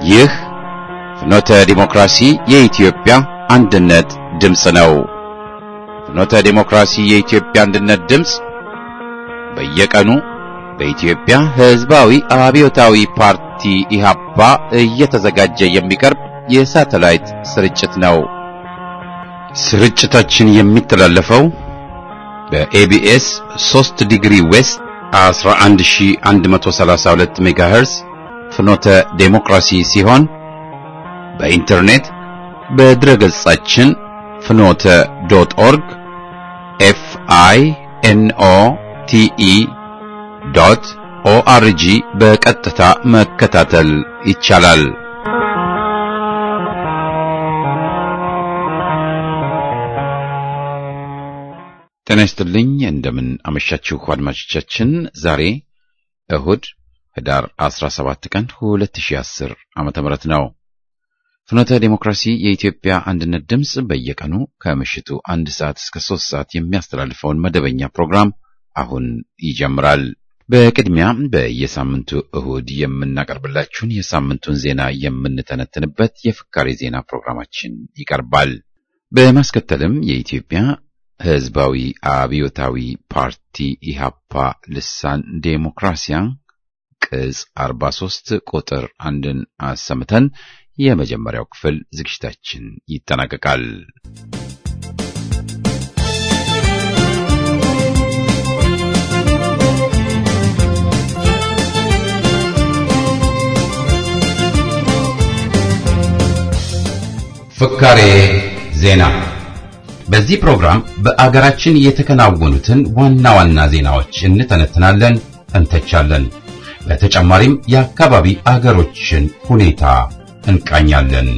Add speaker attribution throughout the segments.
Speaker 1: ይህ ፍኖተ ዲሞክራሲ የኢትዮጵያ አንድነት ድምፅ ነው። ፍኖተ ዲሞክራሲ የኢትዮጵያ አንድነት ድምፅ በየቀኑ በኢትዮጵያ ሕዝባዊ አብዮታዊ ፓርቲ ኢህአፓ እየተዘጋጀ የሚቀርብ የሳተላይት ስርጭት ነው። ስርጭታችን የሚተላለፈው በኤቢኤስ 3 ዲግሪ ዌስት 11132 ሜጋሄርዝ ፍኖተ ዴሞክራሲ ሲሆን በኢንተርኔት በድረገጻችን ፍኖተ ዶት ኦርግ ኤፍ አይ ኤን ኦ ቲ ኢ ዶት ኦአርጂ በቀጥታ መከታተል ይቻላል። ጤና ይስጥልኝ። እንደምን አመሻችሁ አድማጮቻችን። ዛሬ እሁድ ህዳር 17 ቀን 2010 ዓመተ ምህረት ነው። ፍኖተ ዴሞክራሲ የኢትዮጵያ አንድነት ድምፅ በየቀኑ ከምሽቱ አንድ ሰዓት እስከ ሶስት ሰዓት የሚያስተላልፈውን መደበኛ ፕሮግራም አሁን ይጀምራል። በቅድሚያ በየሳምንቱ እሁድ የምናቀርብላችሁን የሳምንቱን ዜና የምንተነትንበት የፍካሬ ዜና ፕሮግራማችን ይቀርባል። በማስከተልም የኢትዮጵያ ህዝባዊ አብዮታዊ ፓርቲ ኢሃፓ ልሳን ዴሞክራሲያ ቅጽ 43 ቁጥር አንድን አሰምተን የመጀመሪያው ክፍል ዝግጅታችን ይጠናቀቃል። ፍካሬ ዜና በዚህ ፕሮግራም በአገራችን የተከናወኑትን ዋና ዋና ዜናዎች እንተነትናለን፣ እንተቻለን። በተጨማሪም የአካባቢ አገሮችን ሁኔታ እንቃኛለን።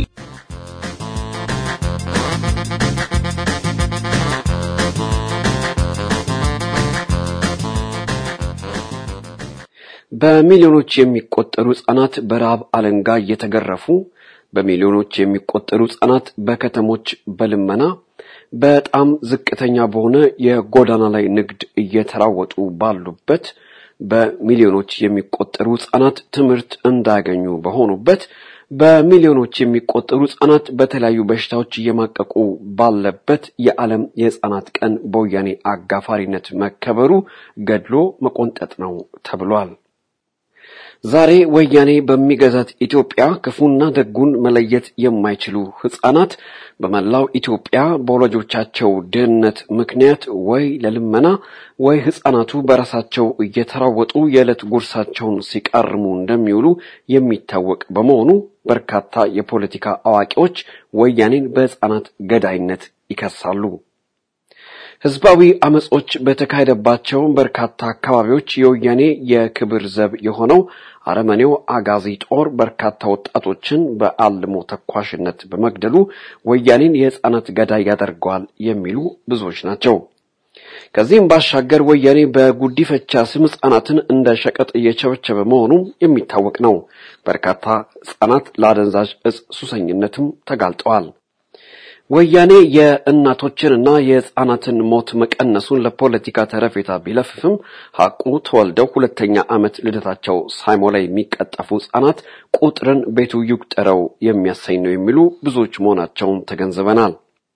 Speaker 2: በሚሊዮኖች የሚቆጠሩ ሕፃናት በረሃብ አለንጋ እየተገረፉ በሚሊዮኖች የሚቆጠሩ ሕፃናት በከተሞች በልመና በጣም ዝቅተኛ በሆነ የጎዳና ላይ ንግድ እየተራወጡ ባሉበት በሚሊዮኖች የሚቆጠሩ ሕፃናት ትምህርት እንዳያገኙ በሆኑበት በሚሊዮኖች የሚቆጠሩ ሕፃናት በተለያዩ በሽታዎች እየማቀቁ ባለበት የዓለም የሕፃናት ቀን በወያኔ አጋፋሪነት መከበሩ ገድሎ መቆንጠጥ ነው ተብሏል። ዛሬ ወያኔ በሚገዛት ኢትዮጵያ ክፉና ደጉን መለየት የማይችሉ ሕፃናት በመላው ኢትዮጵያ በወላጆቻቸው ድህነት ምክንያት ወይ ለልመና ወይ ሕፃናቱ በራሳቸው እየተራወጡ የዕለት ጉርሳቸውን ሲቃርሙ እንደሚውሉ የሚታወቅ በመሆኑ በርካታ የፖለቲካ አዋቂዎች ወያኔን በሕፃናት ገዳይነት ይከሳሉ። ህዝባዊ አመጾች በተካሄደባቸው በርካታ አካባቢዎች የወያኔ የክብር ዘብ የሆነው አረመኔው አጋዚ ጦር በርካታ ወጣቶችን በአልሞ ተኳሽነት በመግደሉ ወያኔን የህፃናት ገዳይ ያደርገዋል የሚሉ ብዙዎች ናቸው። ከዚህም ባሻገር ወያኔ በጉዲፈቻ ስም ህጻናትን እንደ ሸቀጥ እየቸበቸበ መሆኑ የሚታወቅ ነው። በርካታ ህጻናት ለአደንዛዥ እጽ ሱሰኝነትም ተጋልጠዋል። ወያኔ የእናቶችንና የህፃናትን ሞት መቀነሱን ለፖለቲካ ተረፌታ ቢለፍፍም ሐቁ ተወልደው ሁለተኛ ዓመት ልደታቸው ሳይሞላ የሚቀጠፉ ህፃናት ቁጥርን ቤቱ ይቁጠረው የሚያሰኝ ነው የሚሉ ብዙዎች መሆናቸውን ተገንዝበናል።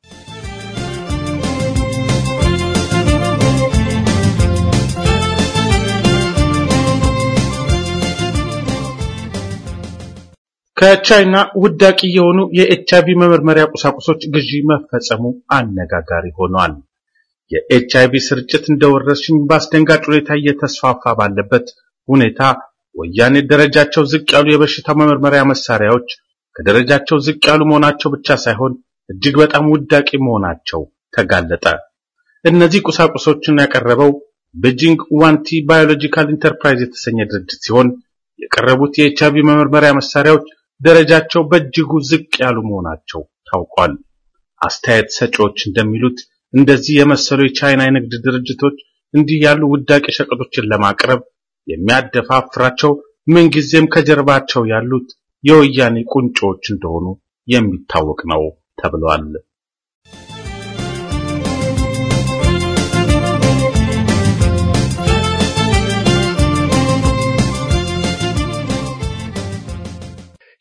Speaker 3: ከቻይና ውዳቂ የሆኑ የኤችአይቪ መመርመሪያ ቁሳቁሶች ግዢ መፈጸሙ አነጋጋሪ ሆኗል። የኤችአይቪ ስርጭት እንደ ወረርሽኝ በአስደንጋጭ ሁኔታ እየተስፋፋ ባለበት ሁኔታ ወያኔ ደረጃቸው ዝቅ ያሉ የበሽታ መመርመሪያ መሳሪያዎች ከደረጃቸው ዝቅ ያሉ መሆናቸው ብቻ ሳይሆን እጅግ በጣም ውዳቂ መሆናቸው ተጋለጠ። እነዚህ ቁሳቁሶችን ያቀረበው ቤጂንግ ዋንቲ ባዮሎጂካል ኢንተርፕራይዝ የተሰኘ ድርጅት ሲሆን የቀረቡት የኤችአይቪ መመርመሪያ መሳሪያዎች ደረጃቸው በእጅጉ ዝቅ ያሉ መሆናቸው ታውቋል። አስተያየት ሰጪዎች እንደሚሉት እንደዚህ የመሰሉ የቻይና የንግድ ድርጅቶች እንዲህ ያሉ ውዳቂ ሸቀጦችን ለማቅረብ የሚያደፋፍራቸው ምንጊዜም ከጀርባቸው ያሉት የወያኔ ቁንጮዎች እንደሆኑ የሚታወቅ ነው ተብሏል።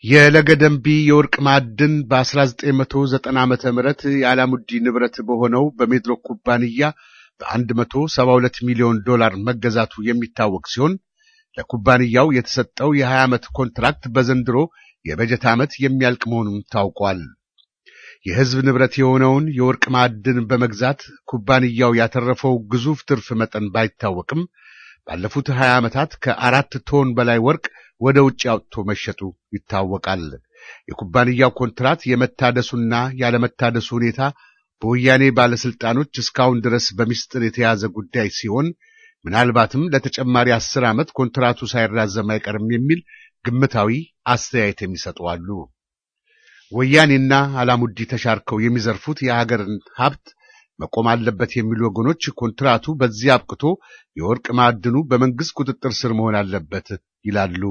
Speaker 4: የለገደንቢ የወርቅ ማዕድን በ1990 ዓመተ ምህረት የአላሙዲ ንብረት በሆነው በሜድሮክ ኩባንያ በ172 ሚሊዮን ዶላር መገዛቱ የሚታወቅ ሲሆን ለኩባንያው የተሰጠው የ20 ዓመት ኮንትራክት በዘንድሮ የበጀት ዓመት የሚያልቅ መሆኑን ታውቋል። የሕዝብ ንብረት የሆነውን የወርቅ ማዕድን በመግዛት ኩባንያው ያተረፈው ግዙፍ ትርፍ መጠን ባይታወቅም ባለፉት 20 ዓመታት ከአራት ቶን በላይ ወርቅ ወደ ውጭ አውጥቶ መሸጡ ይታወቃል። የኩባንያው ኮንትራት የመታደሱና ያለመታደሱ ሁኔታ በወያኔ ባለስልጣኖች እስካሁን ድረስ በሚስጥር የተያዘ ጉዳይ ሲሆን ምናልባትም ለተጨማሪ አስር ዓመት ኮንትራቱ ሳይራዘም አይቀርም የሚል ግምታዊ አስተያየት የሚሰጡ አሉ። ወያኔና አላሙዲ ተሻርከው የሚዘርፉት የሀገርን ሀብት መቆም አለበት የሚሉ ወገኖች ኮንትራቱ በዚህ አብቅቶ የወርቅ ማዕድኑ በመንግስት ቁጥጥር ስር መሆን አለበት ይላሉ።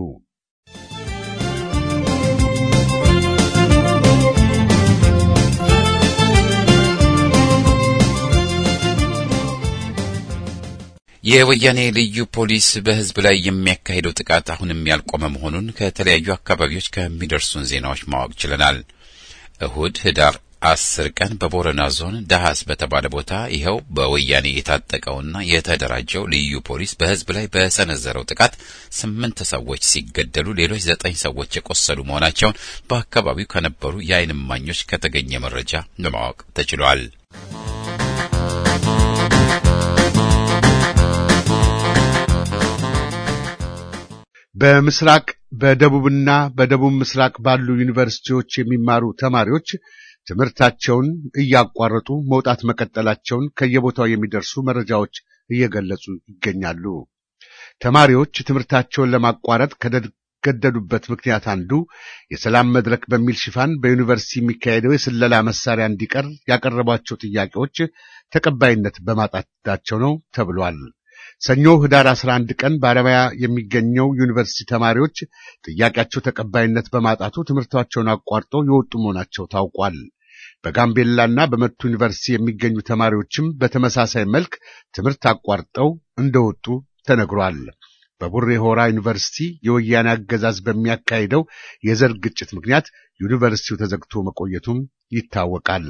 Speaker 1: የወያኔ ልዩ ፖሊስ በሕዝብ ላይ የሚያካሂደው ጥቃት አሁንም ያልቆመ መሆኑን ከተለያዩ አካባቢዎች ከሚደርሱን ዜናዎች ማወቅ ችለናል። እሁድ ህዳር አስር ቀን በቦረና ዞን ዳሃስ በተባለ ቦታ ይኸው በወያኔ የታጠቀውና የተደራጀው ልዩ ፖሊስ በሕዝብ ላይ በሰነዘረው ጥቃት ስምንት ሰዎች ሲገደሉ ሌሎች ዘጠኝ ሰዎች የቆሰሉ መሆናቸውን በአካባቢው ከነበሩ የዓይን እማኞች ከተገኘ መረጃ ለማወቅ ተችሏል።
Speaker 4: በምስራቅ በደቡብና በደቡብ ምስራቅ ባሉ ዩኒቨርሲቲዎች የሚማሩ ተማሪዎች ትምህርታቸውን እያቋረጡ መውጣት መቀጠላቸውን ከየቦታው የሚደርሱ መረጃዎች እየገለጹ ይገኛሉ። ተማሪዎች ትምህርታቸውን ለማቋረጥ ከገደዱበት ምክንያት አንዱ የሰላም መድረክ በሚል ሽፋን በዩኒቨርሲቲ የሚካሄደው የስለላ መሳሪያ እንዲቀር ያቀረቧቸው ጥያቄዎች ተቀባይነት በማጣታቸው ነው ተብሏል። ሰኞ ህዳር 11 ቀን በአረቢያ የሚገኘው ዩኒቨርሲቲ ተማሪዎች ጥያቄያቸው ተቀባይነት በማጣቱ ትምህርታቸውን አቋርጠው የወጡ መሆናቸው ታውቋል። በጋምቤላና በመቱ ዩኒቨርሲቲ የሚገኙ ተማሪዎችም በተመሳሳይ መልክ ትምህርት አቋርጠው እንደወጡ ተነግሯል። በቡሬ ሆራ ዩኒቨርሲቲ የወያኔ አገዛዝ በሚያካሂደው የዘር ግጭት ምክንያት ዩኒቨርሲቲው ተዘግቶ መቆየቱም ይታወቃል።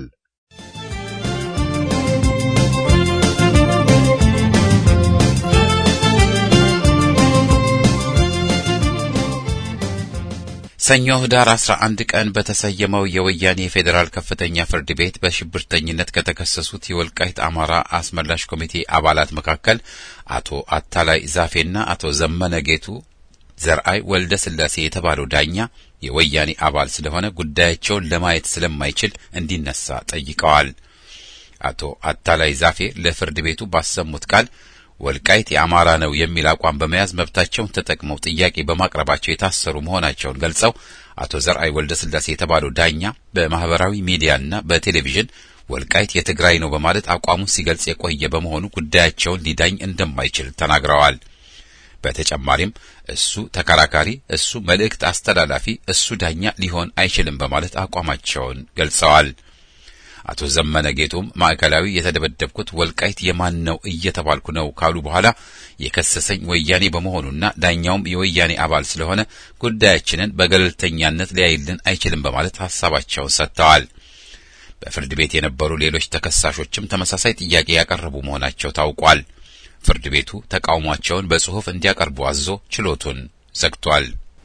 Speaker 1: ሰኞ ህዳር 11 ቀን በተሰየመው የወያኔ የፌዴራል ከፍተኛ ፍርድ ቤት በሽብርተኝነት ከተከሰሱት የወልቃይት አማራ አስመላሽ ኮሚቴ አባላት መካከል አቶ አታላይ ዛፌና አቶ ዘመነ ጌቱ ዘርአይ ወልደ ስላሴ የተባለው ዳኛ የወያኔ አባል ስለሆነ ጉዳያቸውን ለማየት ስለማይችል እንዲነሳ ጠይቀዋል። አቶ አታላይ ዛፌ ለፍርድ ቤቱ ባሰሙት ቃል ወልቃይት የአማራ ነው የሚል አቋም በመያዝ መብታቸውን ተጠቅመው ጥያቄ በማቅረባቸው የታሰሩ መሆናቸውን ገልጸው አቶ ዘርአይ ወልደ ስላሴ የተባለው ዳኛ በማህበራዊ ሚዲያና በቴሌቪዥን ወልቃይት የትግራይ ነው በማለት አቋሙን ሲገልጽ የቆየ በመሆኑ ጉዳያቸውን ሊዳኝ እንደማይችል ተናግረዋል። በተጨማሪም እሱ ተከራካሪ፣ እሱ መልእክት አስተላላፊ፣ እሱ ዳኛ ሊሆን አይችልም በማለት አቋማቸውን ገልጸዋል። አቶ ዘመነ ጌቱም ማዕከላዊ የተደበደብኩት ወልቃይት የማን ነው እየተባልኩ ነው ካሉ በኋላ የከሰሰኝ ወያኔ በመሆኑና ዳኛውም የወያኔ አባል ስለሆነ ጉዳያችንን በገለልተኛነት ሊያይልን አይችልም በማለት ሀሳባቸውን ሰጥተዋል። በፍርድ ቤት የነበሩ ሌሎች ተከሳሾችም ተመሳሳይ ጥያቄ ያቀረቡ መሆናቸው ታውቋል። ፍርድ ቤቱ ተቃውሟቸውን በጽሑፍ እንዲያቀርቡ አዞ ችሎቱን ዘግቷል።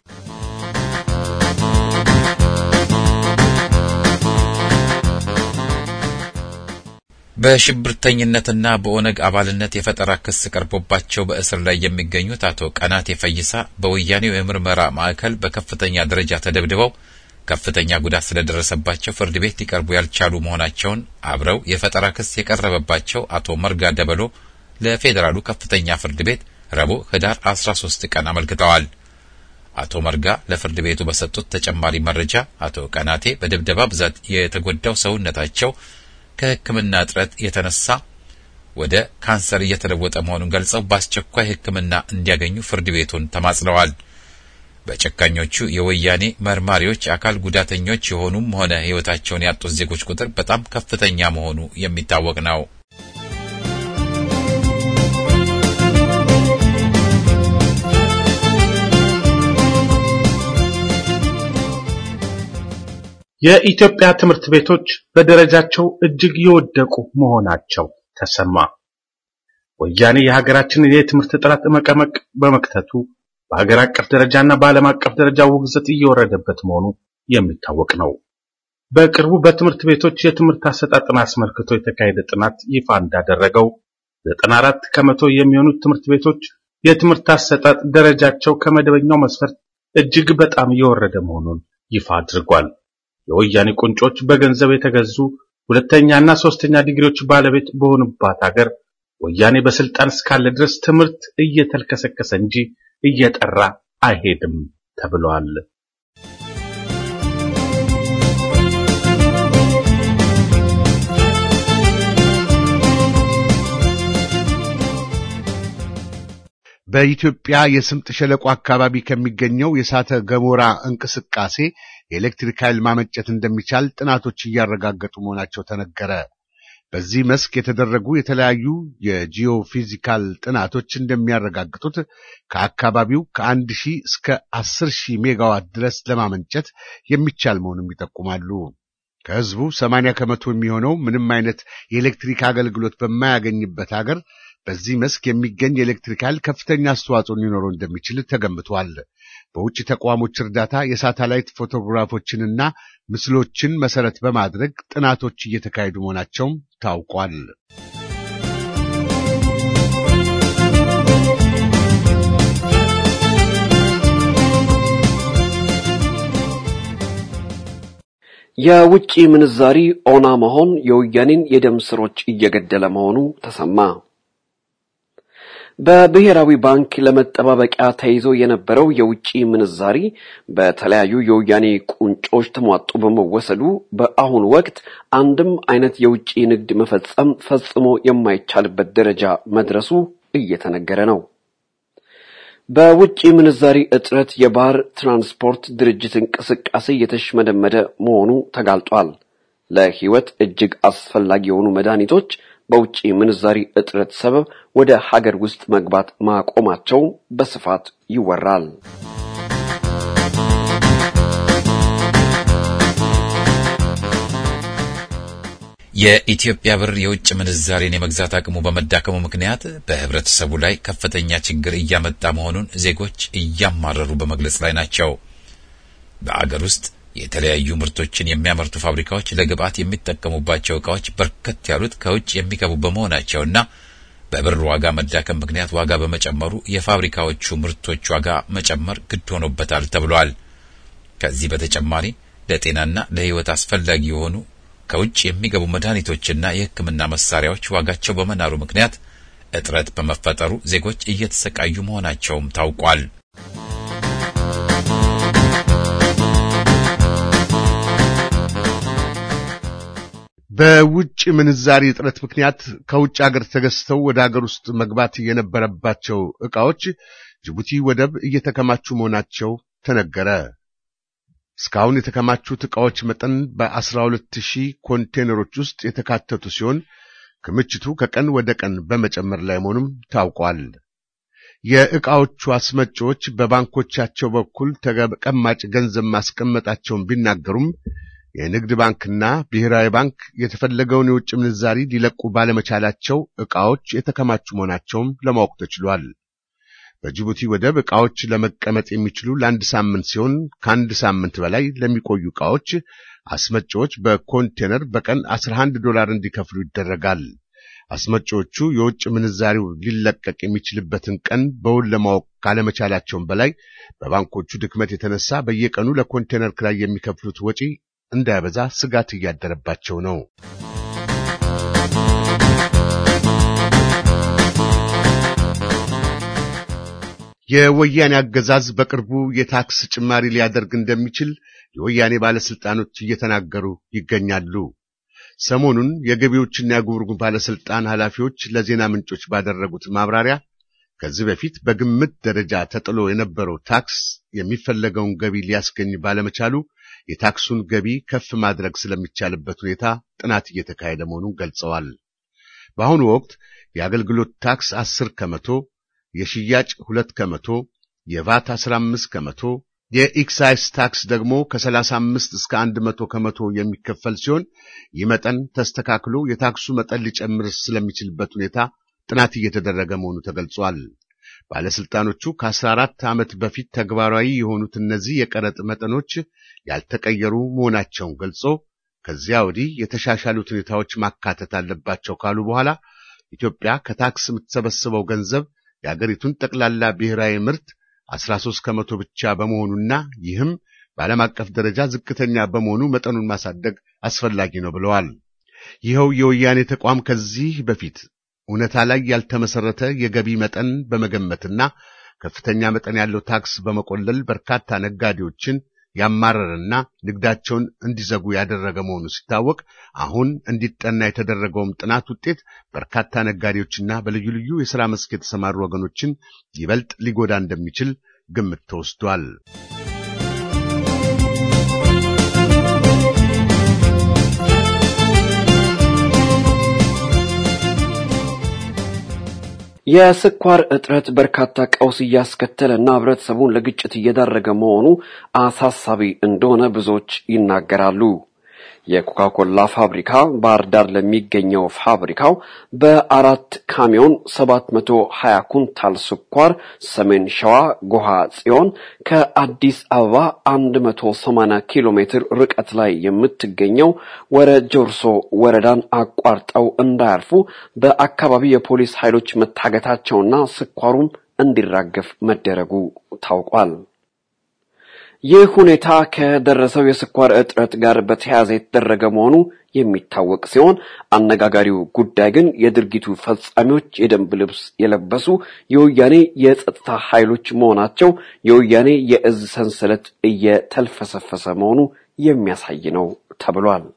Speaker 1: በሽብርተኝነትና በኦነግ አባልነት የፈጠራ ክስ ቀርቦባቸው በእስር ላይ የሚገኙት አቶ ቀናቴ ፈይሳ በወያኔው የምርመራ ማዕከል በከፍተኛ ደረጃ ተደብድበው ከፍተኛ ጉዳት ስለደረሰባቸው ፍርድ ቤት ሊቀርቡ ያልቻሉ መሆናቸውን አብረው የፈጠራ ክስ የቀረበባቸው አቶ መርጋ ደበሎ ለፌዴራሉ ከፍተኛ ፍርድ ቤት ረቡዕ ህዳር 13 ቀን አመልክተዋል። አቶ መርጋ ለፍርድ ቤቱ በሰጡት ተጨማሪ መረጃ አቶ ቀናቴ በድብደባ ብዛት የተጎዳው ሰውነታቸው ከሕክምና እጥረት የተነሳ ወደ ካንሰር እየተለወጠ መሆኑን ገልጸው በአስቸኳይ ሕክምና እንዲያገኙ ፍርድ ቤቱን ተማጽነዋል። በጨካኞቹ የወያኔ መርማሪዎች አካል ጉዳተኞች የሆኑም ሆነ ሕይወታቸውን ያጡት ዜጎች ቁጥር በጣም ከፍተኛ መሆኑ የሚታወቅ ነው።
Speaker 3: የኢትዮጵያ ትምህርት ቤቶች በደረጃቸው እጅግ የወደቁ መሆናቸው ተሰማ። ወያኔ የሀገራችንን የትምህርት ጥራት መቀመቅ በመክተቱ በሀገር አቀፍ ደረጃና በዓለም አቀፍ ደረጃ ውግዘት እየወረደበት መሆኑ የሚታወቅ ነው። በቅርቡ በትምህርት ቤቶች የትምህርት አሰጣጥን አስመልክቶ የተካሄደ ጥናት ይፋ እንዳደረገው 94 ከመቶ የሚሆኑት ትምህርት ቤቶች የትምህርት አሰጣጥ ደረጃቸው ከመደበኛው መስፈርት እጅግ በጣም እየወረደ መሆኑን ይፋ አድርጓል። የወያኔ ቁንጮች በገንዘብ የተገዙ ሁለተኛና ሶስተኛ ዲግሪዎች ባለቤት በሆኑባት ሀገር ወያኔ በስልጣን እስካለ ድረስ ትምህርት እየተልከሰከሰ እንጂ እየጠራ አይሄድም ተብሏል።
Speaker 4: በኢትዮጵያ የስምጥ ሸለቆ አካባቢ ከሚገኘው የእሳተ ገሞራ እንቅስቃሴ የኤሌክትሪክ ኃይል ማመንጨት እንደሚቻል ጥናቶች እያረጋገጡ መሆናቸው ተነገረ። በዚህ መስክ የተደረጉ የተለያዩ የጂኦፊዚካል ጥናቶች እንደሚያረጋግጡት ከአካባቢው ከአንድ ሺህ እስከ አስር ሺህ ሜጋዋት ድረስ ለማመንጨት የሚቻል መሆኑን ይጠቁማሉ። ከህዝቡ ሰማንያ ከመቶ የሚሆነው ምንም አይነት የኤሌክትሪክ አገልግሎት በማያገኝበት ሀገር በዚህ መስክ የሚገኝ የኤሌክትሪክ ኃይል ከፍተኛ አስተዋጽኦ ሊኖረው እንደሚችል ተገምቷል። በውጭ ተቋሞች እርዳታ የሳተላይት ፎቶግራፎችንና ምስሎችን መሰረት በማድረግ ጥናቶች እየተካሄዱ መሆናቸውም ታውቋል።
Speaker 2: የውጭ ምንዛሪ ኦና መሆን የወያኔን የደም ስሮች እየገደለ መሆኑ ተሰማ። በብሔራዊ ባንክ ለመጠባበቂያ ተይዞ የነበረው የውጭ ምንዛሪ በተለያዩ የወያኔ ቁንጮች ተሟጦ በመወሰዱ በአሁኑ ወቅት አንድም አይነት የውጭ ንግድ መፈጸም ፈጽሞ የማይቻልበት ደረጃ መድረሱ እየተነገረ ነው። በውጭ ምንዛሪ እጥረት የባህር ትራንስፖርት ድርጅት እንቅስቃሴ የተሽመደመደ መሆኑ ተጋልጧል። ለሕይወት እጅግ አስፈላጊ የሆኑ መድኃኒቶች በውጭ ምንዛሪ እጥረት ሰበብ ወደ ሀገር ውስጥ መግባት ማቆማቸው በስፋት ይወራል።
Speaker 1: የኢትዮጵያ ብር የውጭ ምንዛሬን የመግዛት አቅሙ በመዳከሙ ምክንያት በህብረተሰቡ ላይ ከፍተኛ ችግር እያመጣ መሆኑን ዜጎች እያማረሩ በመግለጽ ላይ ናቸው። በአገር ውስጥ የተለያዩ ምርቶችን የሚያመርቱ ፋብሪካዎች ለግብዓት የሚጠቀሙባቸው ዕቃዎች በርከት ያሉት ከውጭ የሚገቡ በመሆናቸውና በብር ዋጋ መዳከም ምክንያት ዋጋ በመጨመሩ የፋብሪካዎቹ ምርቶች ዋጋ መጨመር ግድ ሆኖበታል ተብሏል። ከዚህ በተጨማሪ ለጤናና ለሕይወት አስፈላጊ የሆኑ ከውጭ የሚገቡ መድኃኒቶችና የሕክምና መሳሪያዎች ዋጋቸው በመናሩ ምክንያት እጥረት በመፈጠሩ ዜጎች እየተሰቃዩ መሆናቸውም ታውቋል።
Speaker 4: በውጭ ምንዛሪ እጥረት ምክንያት ከውጭ ሀገር ተገዝተው ወደ ሀገር ውስጥ መግባት የነበረባቸው ዕቃዎች ጅቡቲ ወደብ እየተከማቹ መሆናቸው ተነገረ። እስካሁን የተከማቹት ዕቃዎች መጠን በ12 ሺህ ኮንቴነሮች ውስጥ የተካተቱ ሲሆን ክምችቱ ከቀን ወደ ቀን በመጨመር ላይ መሆኑም ታውቋል። የዕቃዎቹ አስመጪዎች በባንኮቻቸው በኩል ተቀማጭ ገንዘብ ማስቀመጣቸውን ቢናገሩም የንግድ ባንክና ብሔራዊ ባንክ የተፈለገውን የውጭ ምንዛሪ ሊለቁ ባለመቻላቸው ዕቃዎች የተከማቹ መሆናቸውም ለማወቅ ተችሏል። በጅቡቲ ወደብ ዕቃዎች ለመቀመጥ የሚችሉ ለአንድ ሳምንት ሲሆን ከአንድ ሳምንት በላይ ለሚቆዩ ዕቃዎች አስመጪዎች በኮንቴነር በቀን 11 ዶላር እንዲከፍሉ ይደረጋል። አስመጪዎቹ የውጭ ምንዛሪው ሊለቀቅ የሚችልበትን ቀን በውል ለማወቅ ካለመቻላቸውም በላይ በባንኮቹ ድክመት የተነሳ በየቀኑ ለኮንቴነር ክራይ የሚከፍሉት ወጪ እንዳያበዛ ስጋት እያደረባቸው ነው። የወያኔ አገዛዝ በቅርቡ የታክስ ጭማሪ ሊያደርግ እንደሚችል የወያኔ ባለስልጣኖች እየተናገሩ ይገኛሉ። ሰሞኑን የገቢዎችና የጉምሩክ ባለስልጣን ኃላፊዎች ለዜና ምንጮች ባደረጉት ማብራሪያ ከዚህ በፊት በግምት ደረጃ ተጥሎ የነበረው ታክስ የሚፈለገውን ገቢ ሊያስገኝ ባለመቻሉ የታክሱን ገቢ ከፍ ማድረግ ስለሚቻልበት ሁኔታ ጥናት እየተካሄደ መሆኑን ገልጸዋል። በአሁኑ ወቅት የአገልግሎት ታክስ አስር ከመቶ የሽያጭ ሁለት ከመቶ የቫት 15 ከመቶ የኤክሳይዝ ታክስ ደግሞ ከ35 እስከ 100 ከመቶ የሚከፈል ሲሆን ይህ መጠን ተስተካክሎ የታክሱ መጠን ሊጨምር ስለሚችልበት ሁኔታ ጥናት እየተደረገ መሆኑ ተገልጿል። ባለስልጣኖቹ ከ14 ዓመት በፊት ተግባራዊ የሆኑት እነዚህ የቀረጥ መጠኖች ያልተቀየሩ መሆናቸውን ገልጾ ከዚያ ወዲህ የተሻሻሉት ሁኔታዎች ማካተት አለባቸው ካሉ በኋላ ኢትዮጵያ ከታክስ የምትሰበስበው ገንዘብ የአገሪቱን ጠቅላላ ብሔራዊ ምርት 13 ከመቶ ብቻ በመሆኑና ይህም በዓለም አቀፍ ደረጃ ዝቅተኛ በመሆኑ መጠኑን ማሳደግ አስፈላጊ ነው ብለዋል። ይኸው የወያኔ ተቋም ከዚህ በፊት እውነታ ላይ ያልተመሰረተ የገቢ መጠን በመገመትና ከፍተኛ መጠን ያለው ታክስ በመቆለል በርካታ ነጋዴዎችን ያማረረና ንግዳቸውን እንዲዘጉ ያደረገ መሆኑ ሲታወቅ አሁን እንዲጠና የተደረገውም ጥናት ውጤት በርካታ ነጋዴዎችና በልዩ ልዩ የሥራ መስክ የተሰማሩ ወገኖችን ይበልጥ ሊጎዳ እንደሚችል ግምት ተወስዷል።
Speaker 2: የስኳር እጥረት በርካታ ቀውስ እያስከተለና ህብረተሰቡን ለግጭት እየዳረገ መሆኑ አሳሳቢ እንደሆነ ብዙዎች ይናገራሉ። የኮካኮላ ፋብሪካ ባህር ዳር ለሚገኘው ፋብሪካው በአራት ካሚዮን 720 ኩንታል ስኳር ሰሜን ሸዋ ጎሃ ጽዮን ከአዲስ አበባ 180 ኪሎ ሜትር ርቀት ላይ የምትገኘው ወረ ጆርሶ ወረዳን አቋርጠው እንዳያልፉ በአካባቢ የፖሊስ ኃይሎች መታገታቸውና ስኳሩም እንዲራገፍ መደረጉ ታውቋል። ይህ ሁኔታ ከደረሰው የስኳር እጥረት ጋር በተያያዘ የተደረገ መሆኑ የሚታወቅ ሲሆን አነጋጋሪው ጉዳይ ግን የድርጊቱ ፈጻሚዎች የደንብ ልብስ የለበሱ የወያኔ የጸጥታ ኃይሎች መሆናቸው የወያኔ የእዝ ሰንሰለት እየተልፈሰፈሰ መሆኑ የሚያሳይ ነው ተብሏል።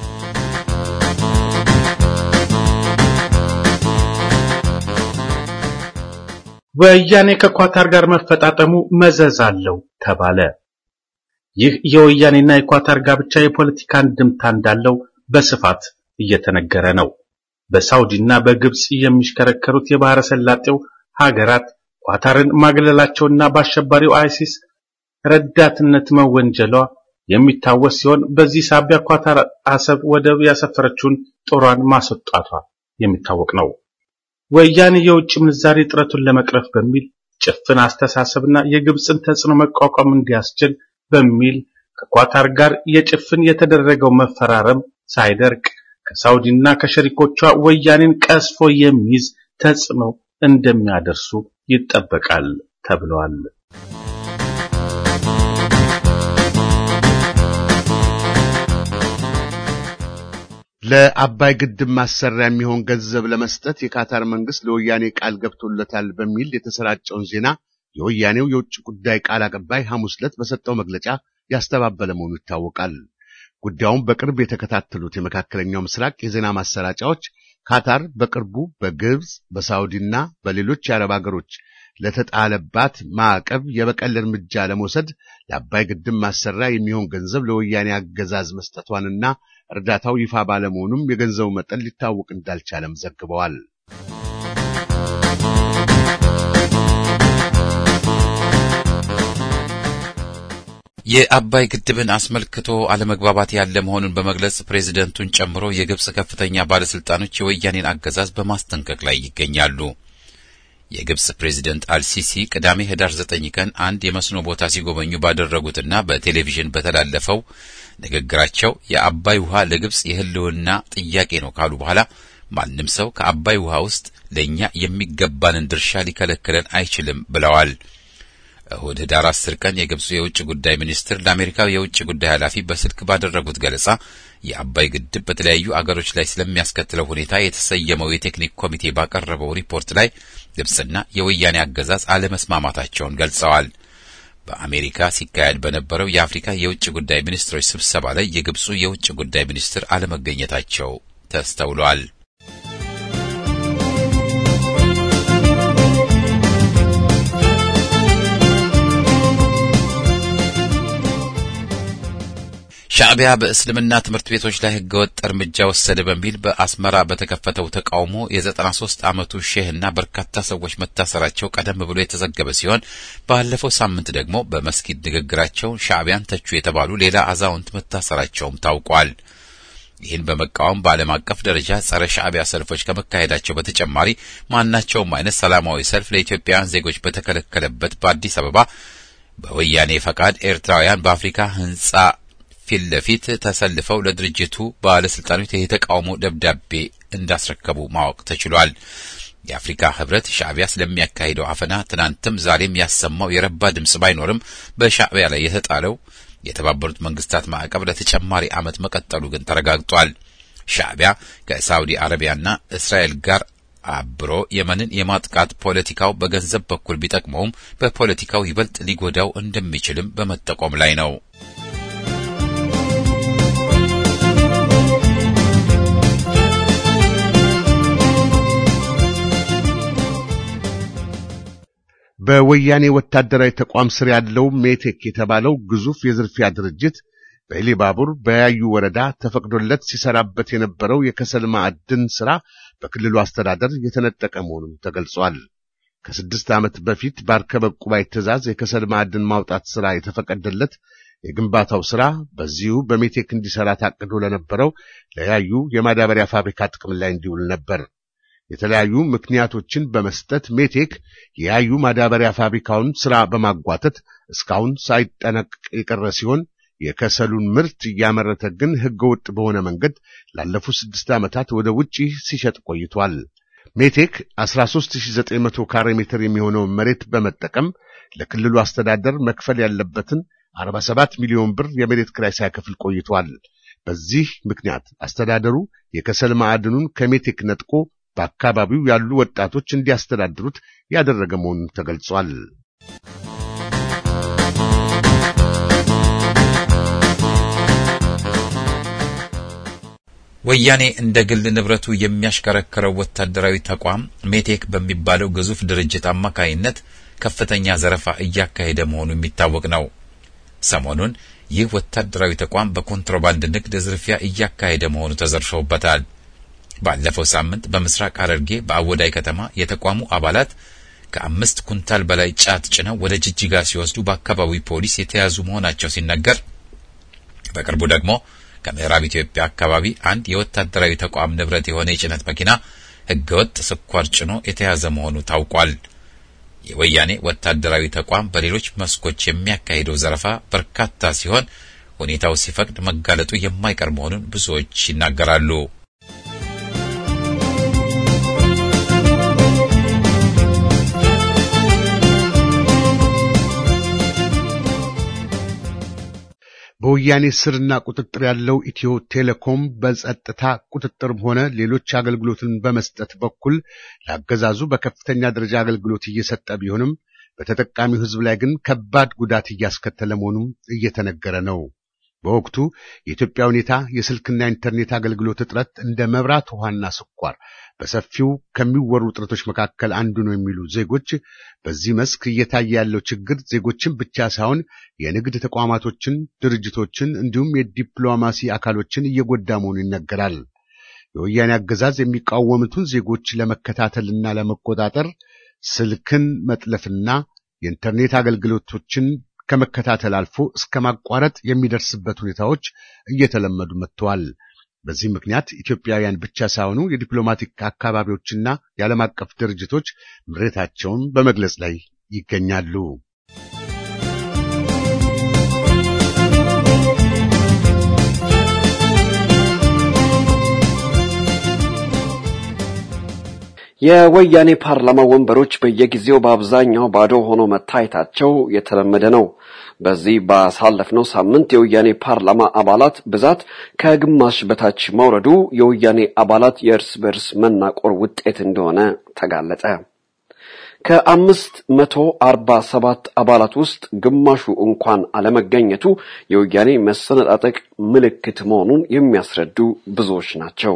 Speaker 3: ወያኔ ከኳታር ጋር መፈጣጠሙ መዘዝ አለው ተባለ። ይህ የወያኔና የኳታር ጋብቻ የፖለቲካ እንድምታ እንዳለው በስፋት እየተነገረ ነው። በሳውዲና በግብጽ የሚሽከረከሩት የባህረ ሰላጤው ሀገራት ኳታርን ማግለላቸውና በአሸባሪው አይሲስ ረዳትነት መወንጀሏ የሚታወስ ሲሆን በዚህ ሳቢያ ኳታር አሰብ ወደብ ያሰፈረችውን ጦሯን ማስወጣቷ የሚታወቅ ነው። ወያኔ የውጭ ምንዛሬ እጥረቱን ለመቅረፍ በሚል ጭፍን አስተሳሰብና የግብፅን ተጽዕኖ መቋቋም እንዲያስችል በሚል ከኳታር ጋር የጭፍን የተደረገው መፈራረም ሳይደርቅ ከሳውዲና ከሸሪኮቿ ወያኔን ቀስፎ የሚይዝ ተጽዕኖ እንደሚያደርሱ ይጠበቃል ተብሏል።
Speaker 4: ለአባይ ግድብ ማሰሪያ የሚሆን ገንዘብ ለመስጠት የካታር መንግስት ለወያኔ ቃል ገብቶለታል በሚል የተሰራጨውን ዜና የወያኔው የውጭ ጉዳይ ቃል አቀባይ ሐሙስ ዕለት በሰጠው መግለጫ ያስተባበለ መሆኑ ይታወቃል። ጉዳዩን በቅርብ የተከታተሉት የመካከለኛው ምስራቅ የዜና ማሰራጫዎች ካታር በቅርቡ በግብፅ በሳውዲና በሌሎች የአረብ ሀገሮች ለተጣለባት ማዕቀብ የበቀል እርምጃ ለመውሰድ ለአባይ ግድብ ማሰሪያ የሚሆን ገንዘብ ለወያኔ አገዛዝ መስጠቷንና እርዳታው ይፋ ባለመሆኑም የገንዘቡ መጠን ሊታወቅ እንዳልቻለም ዘግበዋል።
Speaker 1: የአባይ ግድብን አስመልክቶ አለመግባባት ያለ መሆኑን በመግለጽ ፕሬዝደንቱን ጨምሮ የግብጽ ከፍተኛ ባለስልጣኖች የወያኔን አገዛዝ በማስጠንቀቅ ላይ ይገኛሉ። የግብጽ ፕሬዝደንት አልሲሲ ቅዳሜ ህዳር ዘጠኝ ቀን አንድ የመስኖ ቦታ ሲጎበኙ ባደረጉትና በቴሌቪዥን በተላለፈው ንግግራቸው የአባይ ውሃ ለግብጽ የህልውና ጥያቄ ነው ካሉ በኋላ ማንም ሰው ከአባይ ውሃ ውስጥ ለእኛ የሚገባንን ድርሻ ሊከለክለን አይችልም ብለዋል። እሁድ ህዳር አስር ቀን የግብፁ የውጭ ጉዳይ ሚኒስትር ለአሜሪካው የውጭ ጉዳይ ኃላፊ በስልክ ባደረጉት ገለጻ የአባይ ግድብ በተለያዩ አገሮች ላይ ስለሚያስከትለው ሁኔታ የተሰየመው የቴክኒክ ኮሚቴ ባቀረበው ሪፖርት ላይ ግብጽና የወያኔ አገዛዝ አለመስማማታቸውን ገልጸዋል። በአሜሪካ ሲካሄድ በነበረው የአፍሪካ የውጭ ጉዳይ ሚኒስትሮች ስብሰባ ላይ የግብፁ የውጭ ጉዳይ ሚኒስትር አለመገኘታቸው ተስተውሏል። ሻዕቢያ በእስልምና ትምህርት ቤቶች ላይ ህገወጥ እርምጃ ወሰደ በሚል በአስመራ በተከፈተው ተቃውሞ የዘጠና ሶስት ዓመቱ ሼህና በርካታ ሰዎች መታሰራቸው ቀደም ብሎ የተዘገበ ሲሆን ባለፈው ሳምንት ደግሞ በመስጊድ ንግግራቸው ሻዕቢያን ተቹ የተባሉ ሌላ አዛውንት መታሰራቸውም ታውቋል። ይህን በመቃወም በዓለም አቀፍ ደረጃ ጸረ ሻዕቢያ ሰልፎች ከመካሄዳቸው በተጨማሪ ማናቸውም አይነት ሰላማዊ ሰልፍ ለኢትዮጵያውያን ዜጎች በተከለከለበት በአዲስ አበባ በወያኔ ፈቃድ ኤርትራውያን በአፍሪካ ህንጻ ፊት ለፊት ተሰልፈው ለድርጅቱ ባለስልጣኖች የተቃውሞ ደብዳቤ እንዳስረከቡ ማወቅ ተችሏል። የአፍሪካ ህብረት ሻዕቢያ ስለሚያካሂደው አፈና ትናንትም ዛሬም ያሰማው የረባ ድምጽ ባይኖርም በሻዕቢያ ላይ የተጣለው የተባበሩት መንግስታት ማዕቀብ ለተጨማሪ ዓመት መቀጠሉ ግን ተረጋግጧል። ሻዕቢያ ከሳዑዲ አረቢያና እስራኤል ጋር አብሮ የመንን የማጥቃት ፖለቲካው በገንዘብ በኩል ቢጠቅመውም በፖለቲካው ይበልጥ ሊጎዳው እንደሚችልም በመጠቆም ላይ ነው።
Speaker 4: በወያኔ ወታደራዊ ተቋም ስር ያለው ሜቴክ የተባለው ግዙፍ የዝርፊያ ድርጅት በኢሊባቡር በያዩ ወረዳ ተፈቅዶለት ሲሰራበት የነበረው የከሰል ማዕድን ሥራ በክልሉ አስተዳደር የተነጠቀ መሆኑን ተገልጿል። ከስድስት ዓመት በፊት በአርከበ ቁባይ ትእዛዝ የከሰል ማዕድን ማውጣት ሥራ የተፈቀደለት የግንባታው ሥራ በዚሁ በሜቴክ እንዲሠራ ታቅዶ ለነበረው ለያዩ የማዳበሪያ ፋብሪካ ጥቅም ላይ እንዲውል ነበር። የተለያዩ ምክንያቶችን በመስጠት ሜቴክ የያዩ ማዳበሪያ ፋብሪካውን ሥራ በማጓተት እስካሁን ሳይጠነቅቅ የቀረ ሲሆን የከሰሉን ምርት እያመረተ ግን ሕገወጥ በሆነ መንገድ ላለፉት ስድስት ዓመታት ወደ ውጪ ሲሸጥ ቆይቷል። ሜቴክ 13900 ካሬ ሜትር የሚሆነውን መሬት በመጠቀም ለክልሉ አስተዳደር መክፈል ያለበትን 47 ሚሊዮን ብር የመሬት ክራይ ሳይከፍል ቆይቷል። በዚህ ምክንያት አስተዳደሩ የከሰል ማዕድኑን ከሜቴክ ነጥቆ በአካባቢው ያሉ ወጣቶች እንዲያስተዳድሩት ያደረገ መሆኑን ተገልጿል።
Speaker 1: ወያኔ እንደ ግል ንብረቱ የሚያሽከረክረው ወታደራዊ ተቋም ሜቴክ በሚባለው ግዙፍ ድርጅት አማካይነት ከፍተኛ ዘረፋ እያካሄደ መሆኑ የሚታወቅ ነው። ሰሞኑን ይህ ወታደራዊ ተቋም በኮንትሮባንድ ንግድ ዝርፊያ እያካሄደ መሆኑ ተዘርፈውበታል። ባለፈው ሳምንት በምስራቅ ሐረርጌ በአወዳይ ከተማ የተቋሙ አባላት ከአምስት ኩንታል በላይ ጫት ጭነው ወደ ጅጅጋ ሲወስዱ በአካባቢው ፖሊስ የተያዙ መሆናቸው ሲነገር፣ በቅርቡ ደግሞ ከምዕራብ ኢትዮጵያ አካባቢ አንድ የወታደራዊ ተቋም ንብረት የሆነ የጭነት መኪና ሕገወጥ ስኳር ጭኖ የተያዘ መሆኑ ታውቋል። የወያኔ ወታደራዊ ተቋም በሌሎች መስኮች የሚያካሂደው ዘረፋ በርካታ ሲሆን ሁኔታው ሲፈቅድ መጋለጡ የማይቀር መሆኑን ብዙዎች ይናገራሉ።
Speaker 4: በወያኔ ስርና ቁጥጥር ያለው ኢትዮ ቴሌኮም በጸጥታ ቁጥጥርም ሆነ ሌሎች አገልግሎትን በመስጠት በኩል ለአገዛዙ በከፍተኛ ደረጃ አገልግሎት እየሰጠ ቢሆንም በተጠቃሚው ሕዝብ ላይ ግን ከባድ ጉዳት እያስከተለ መሆኑም እየተነገረ ነው። በወቅቱ የኢትዮጵያ ሁኔታ የስልክና ኢንተርኔት አገልግሎት እጥረት እንደ መብራት፣ ውሃና ስኳር በሰፊው ከሚወሩ እጥረቶች መካከል አንዱ ነው የሚሉ ዜጎች በዚህ መስክ እየታየ ያለው ችግር ዜጎችን ብቻ ሳይሆን የንግድ ተቋማቶችን፣ ድርጅቶችን እንዲሁም የዲፕሎማሲ አካሎችን እየጎዳ መሆኑ ይነገራል። የወያኔ አገዛዝ የሚቃወሙትን ዜጎች ለመከታተልና ለመቆጣጠር ስልክን መጥለፍና የኢንተርኔት አገልግሎቶችን ከመከታተል አልፎ እስከ ማቋረጥ የሚደርስበት ሁኔታዎች እየተለመዱ መጥተዋል። በዚህ ምክንያት ኢትዮጵያውያን ብቻ ሳይሆኑ የዲፕሎማቲክ አካባቢዎችና የዓለም አቀፍ ድርጅቶች ምሬታቸውን በመግለጽ ላይ ይገኛሉ።
Speaker 2: የወያኔ ፓርላማ ወንበሮች በየጊዜው በአብዛኛው ባዶ ሆኖ መታየታቸው የተለመደ ነው። በዚህ ባሳለፍነው ሳምንት የወያኔ ፓርላማ አባላት ብዛት ከግማሽ በታች መውረዱ የወያኔ አባላት የእርስ በርስ መናቆር ውጤት እንደሆነ ተጋለጠ። ከአምስት መቶ አርባ ሰባት አባላት ውስጥ ግማሹ እንኳን አለመገኘቱ የወያኔ መሰነጣጠቅ ምልክት መሆኑን የሚያስረዱ ብዙዎች ናቸው።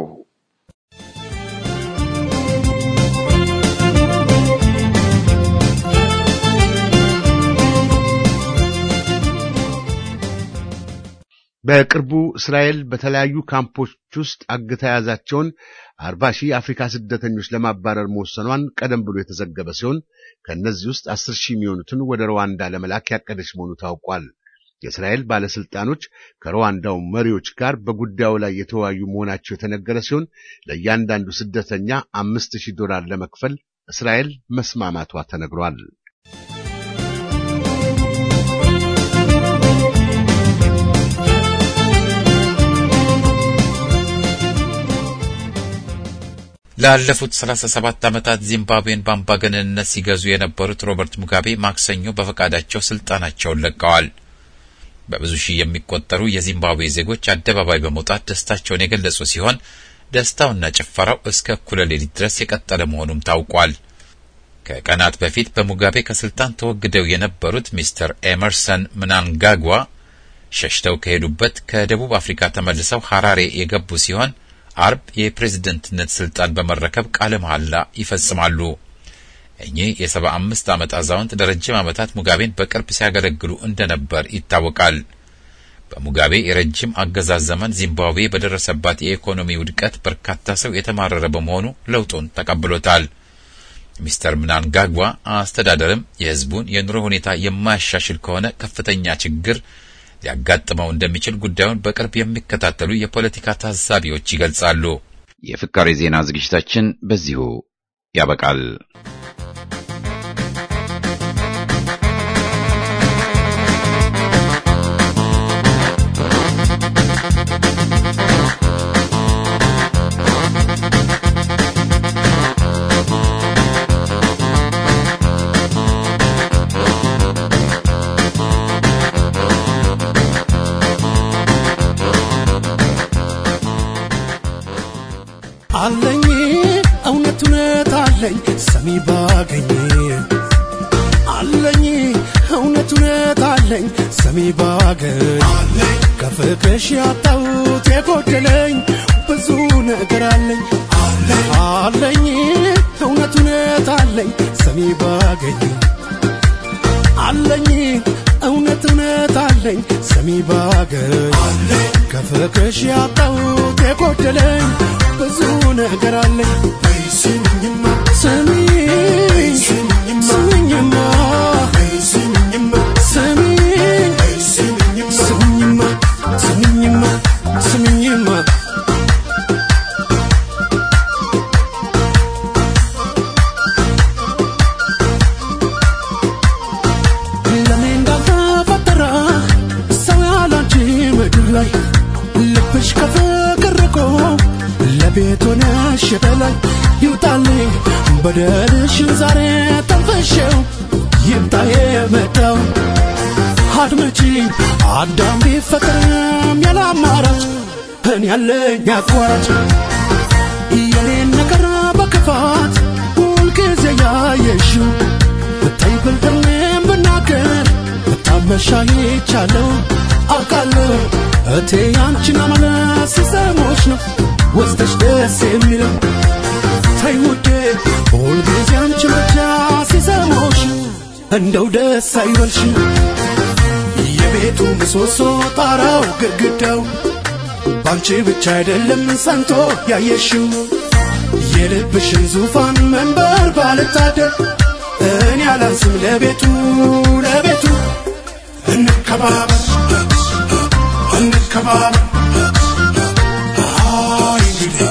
Speaker 4: በቅርቡ እስራኤል በተለያዩ ካምፖች ውስጥ አግታ የያዛቸውን አርባ ሺህ የአፍሪካ ስደተኞች ለማባረር መወሰኗን ቀደም ብሎ የተዘገበ ሲሆን ከእነዚህ ውስጥ አስር ሺህ የሚሆኑትን ወደ ሩዋንዳ ለመላክ ያቀደች መሆኑ ታውቋል። የእስራኤል ባለስልጣኖች ከሩዋንዳው መሪዎች ጋር በጉዳዩ ላይ የተወያዩ መሆናቸው የተነገረ ሲሆን ለእያንዳንዱ ስደተኛ አምስት ሺህ ዶላር ለመክፈል እስራኤል መስማማቷ ተነግሯል።
Speaker 1: ላለፉት 37 ዓመታት ዚምባብዌን በአምባገነንነት ሲገዙ የነበሩት ሮበርት ሙጋቤ ማክሰኞ በፈቃዳቸው ስልጣናቸውን ለቀዋል። በብዙ ሺህ የሚቆጠሩ የዚምባብዌ ዜጎች አደባባይ በመውጣት ደስታቸውን የገለጹ ሲሆን ደስታውና ጭፈራው እስከ እኩለ ሌሊት ድረስ የቀጠለ መሆኑም ታውቋል። ከቀናት በፊት በሙጋቤ ከስልጣን ተወግደው የነበሩት ሚስተር ኤመርሰን ምናንጋጓ ሸሽተው ከሄዱበት ከደቡብ አፍሪካ ተመልሰው ሐራሬ የገቡ ሲሆን አርብ የፕሬዝደንትነት ስልጣን በመረከብ ቃለ መሐላ ይፈጽማሉ። እኚህ የሰባ አምስት ዓመት አዛውንት ለረጅም ዓመታት ሙጋቤን በቅርብ ሲያገለግሉ እንደነበር ይታወቃል። በሙጋቤ የረጅም አገዛዝ ዘመን ዚምባብዌ በደረሰባት የኢኮኖሚ ውድቀት በርካታ ሰው የተማረረ በመሆኑ ለውጡን ተቀብሎታል። ሚስተር ምናንጋጓ አስተዳደርም የሕዝቡን የኑሮ ሁኔታ የማያሻሽል ከሆነ ከፍተኛ ችግር ሊያጋጥመው እንደሚችል ጉዳዩን በቅርብ የሚከታተሉ የፖለቲካ ታዛቢዎች ይገልጻሉ።
Speaker 5: የፍካሬ ዜና ዝግጅታችን በዚሁ ያበቃል።
Speaker 6: አለኝ እውነት እውነት አለኝ ሰሚ ባገኝ አለኝ እውነት እውነት አለኝ ሰሚ ባገኝ ከፍቅርሽ ያጣሁት የጎደለኝ ብዙ ነገር አለኝ አለኝ እውነት እውነት አለኝ ሰሚ ባገኝ አለኝ እውነት እውነት አለኝ ሰሚ ባገኝ ከፍቅርሽ ያጣሁት የጎደለኝ ብዙ ነገር አለኝ ስሚኝማ ስሚኝ ስሚኝማ ስሚኝማ ስሚኝ ስሚኝማ ስሚኝማ ስሚኝማ ለኔ እንዳልተፈጠረ ሰው ያላንቺ ምድር ላይ ልብሽ ከፍቅር ርቆ ለቤት ሆነሽ በላይ ይውጣልኝ በደልሽን ዛሬ ተንፈሼው ይምጣ የመጣው አድመጪ አዳም ቢፈጠርም ያለ አማራጭ እኔ ያለኝ አቋራጭ የኔን ነገር በክፋት ሁልጊዜ ያየሽው ብታይ ብልጥሜም ብናገር ብታመሻ ይቻለው አውቃለሁ እቴ ያንቺን አመለስ ሲሰሞች ነው ወስደሽ ደስ የሚለው ተይ ውዴ ሁልጊዜ አንቺን ብቻ ሲሰሞሽ እንደው ደስ አይበልሽ የቤቱ ምሰሶ ጣራው ግድግዳው ባንቺ ብቻ አይደለም ሰንቶ ያየሽው የልብሽን ዙፋን መንበር ባልታደር እኔ አላንስም ለቤቱ ለቤቱ እንከባበር እንከባበር አይ እንግዲህ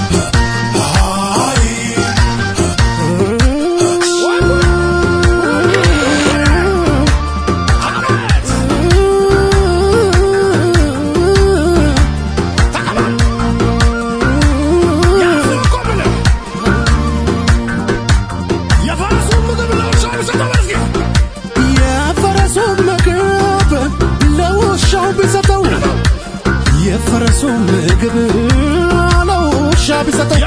Speaker 6: አይ የፈረሱን ምግብ ለውሻው ቢሰጠው የፈረሱን ምግብ ለውሻ ቢሰጠው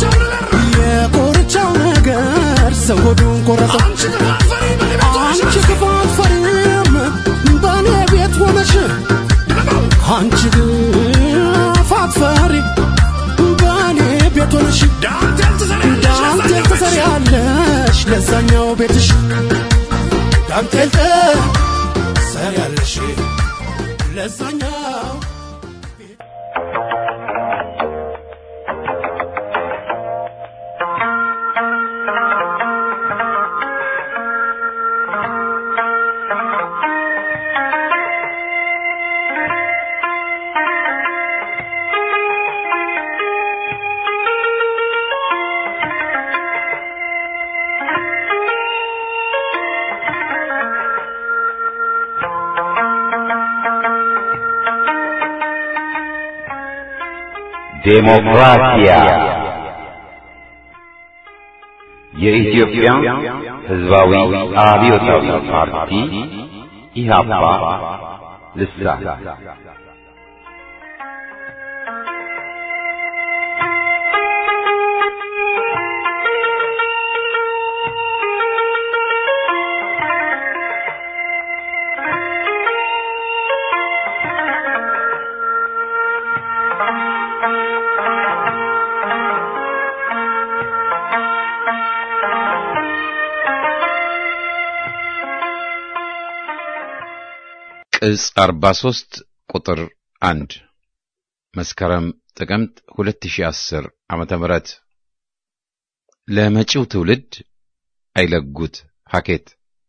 Speaker 6: የኮርቻው ነገር ሰው ሆዱን ቆረጠው። አንቺ ክፋት ፈሪም በእኔ ቤት ሆነሽ አንቺ ክፋት ፈሪ በእኔ ቤት ሆነሽ ዳንቴል ትሰሪያለሽ ለዛኛው ቤትሽ ዳንቴል ትሰሪያለሽ ለዛኛው
Speaker 5: ዴሞክራሲያ የኢትዮጵያ ሕዝባዊ አብዮታዊ ፓርቲ ኢህአፓ ልሳን
Speaker 1: ቅጽ 43 ቁጥር 1 መስከረም ጥቅምት 2010 ዓመተ ምህረት ለመጪው ትውልድ አይለጉት ሀኬት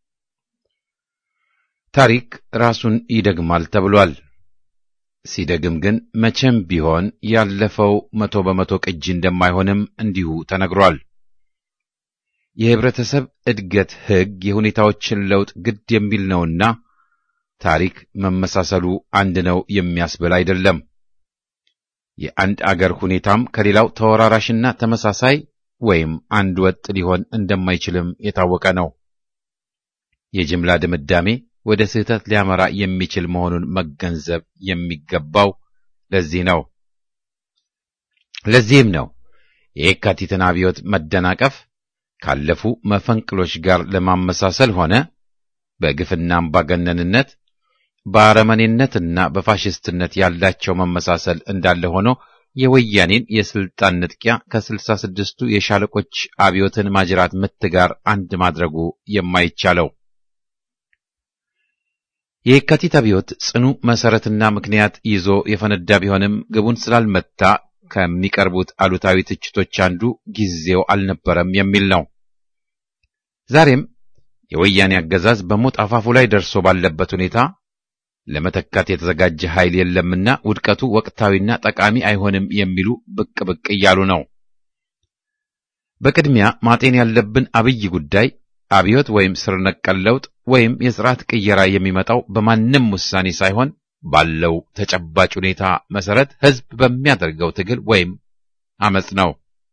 Speaker 1: ታሪክ ራሱን ይደግማል ተብሏል። ሲደግም ግን መቼም ቢሆን ያለፈው መቶ በመቶ ቅጂ እንደማይሆንም እንዲሁ ተነግሯል። የህብረተሰብ እድገት ሕግ የሁኔታዎችን ለውጥ ግድ የሚል ነውና ታሪክ መመሳሰሉ አንድ ነው የሚያስብል አይደለም። የአንድ አገር ሁኔታም ከሌላው ተወራራሽና ተመሳሳይ ወይም አንድ ወጥ ሊሆን እንደማይችልም የታወቀ ነው። የጅምላ ድምዳሜ ወደ ስህተት ሊያመራ የሚችል መሆኑን መገንዘብ የሚገባው ለዚህ ነው። ለዚህም ነው የየካቲትን አብዮት መደናቀፍ ካለፉ መፈንቅሎች ጋር ለማመሳሰል ሆነ በግፍና አምባገነንነት በአረመኔነትና በፋሽስትነት ያላቸው መመሳሰል እንዳለ ሆኖ የወያኔን የስልጣን ንጥቂያ ከስልሳ ስድስቱ የሻለቆች አብዮትን ማጅራት ምት ጋር አንድ ማድረጉ የማይቻለው የየካቲት አብዮት ጽኑ መሰረትና ምክንያት ይዞ የፈነዳ ቢሆንም ግቡን ስላልመታ ከሚቀርቡት አሉታዊ ትችቶች አንዱ ጊዜው አልነበረም የሚል ነው። ዛሬም የወያኔ አገዛዝ በሞት አፋፉ ላይ ደርሶ ባለበት ሁኔታ ለመተካት የተዘጋጀ ኃይል የለምና ውድቀቱ ወቅታዊና ጠቃሚ አይሆንም የሚሉ ብቅ ብቅ እያሉ ነው። በቅድሚያ ማጤን ያለብን አብይ ጉዳይ አብዮት ወይም ስር ነቀል ለውጥ ወይም የስርዓት ቅየራ የሚመጣው በማንም ውሳኔ ሳይሆን ባለው ተጨባጭ ሁኔታ መሰረት ህዝብ በሚያደርገው ትግል ወይም አመጽ ነው።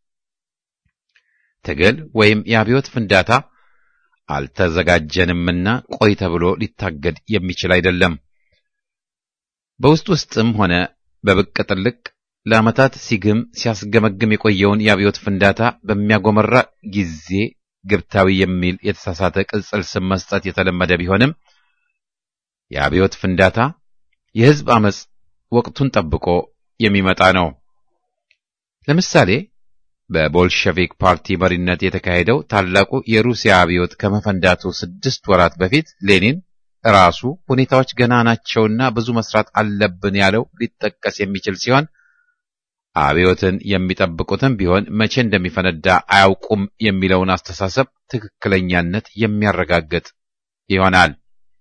Speaker 1: ትግል ወይም የአብዮት ፍንዳታ አልተዘጋጀንምና ቆይ ተብሎ ሊታገድ የሚችል አይደለም። በውስጥ ውስጥም ሆነ በብቅ ጥልቅ ለዓመታት ሲግም ሲያስገመግም የቆየውን የአብዮት ፍንዳታ በሚያጎመራ ጊዜ ግብታዊ የሚል የተሳሳተ ቅጽል ስም መስጠት የተለመደ ቢሆንም የአብዮት ፍንዳታ የህዝብ አመጽ ወቅቱን ጠብቆ የሚመጣ ነው። ለምሳሌ በቦልሸቪክ ፓርቲ መሪነት የተካሄደው ታላቁ የሩሲያ አብዮት ከመፈንዳቱ ስድስት ወራት በፊት ሌኒን ራሱ ሁኔታዎች ገና ናቸውና ብዙ መስራት አለብን ያለው ሊጠቀስ የሚችል ሲሆን አብዮትን የሚጠብቁትም ቢሆን መቼ እንደሚፈነዳ አያውቁም የሚለውን አስተሳሰብ ትክክለኛነት የሚያረጋግጥ ይሆናል።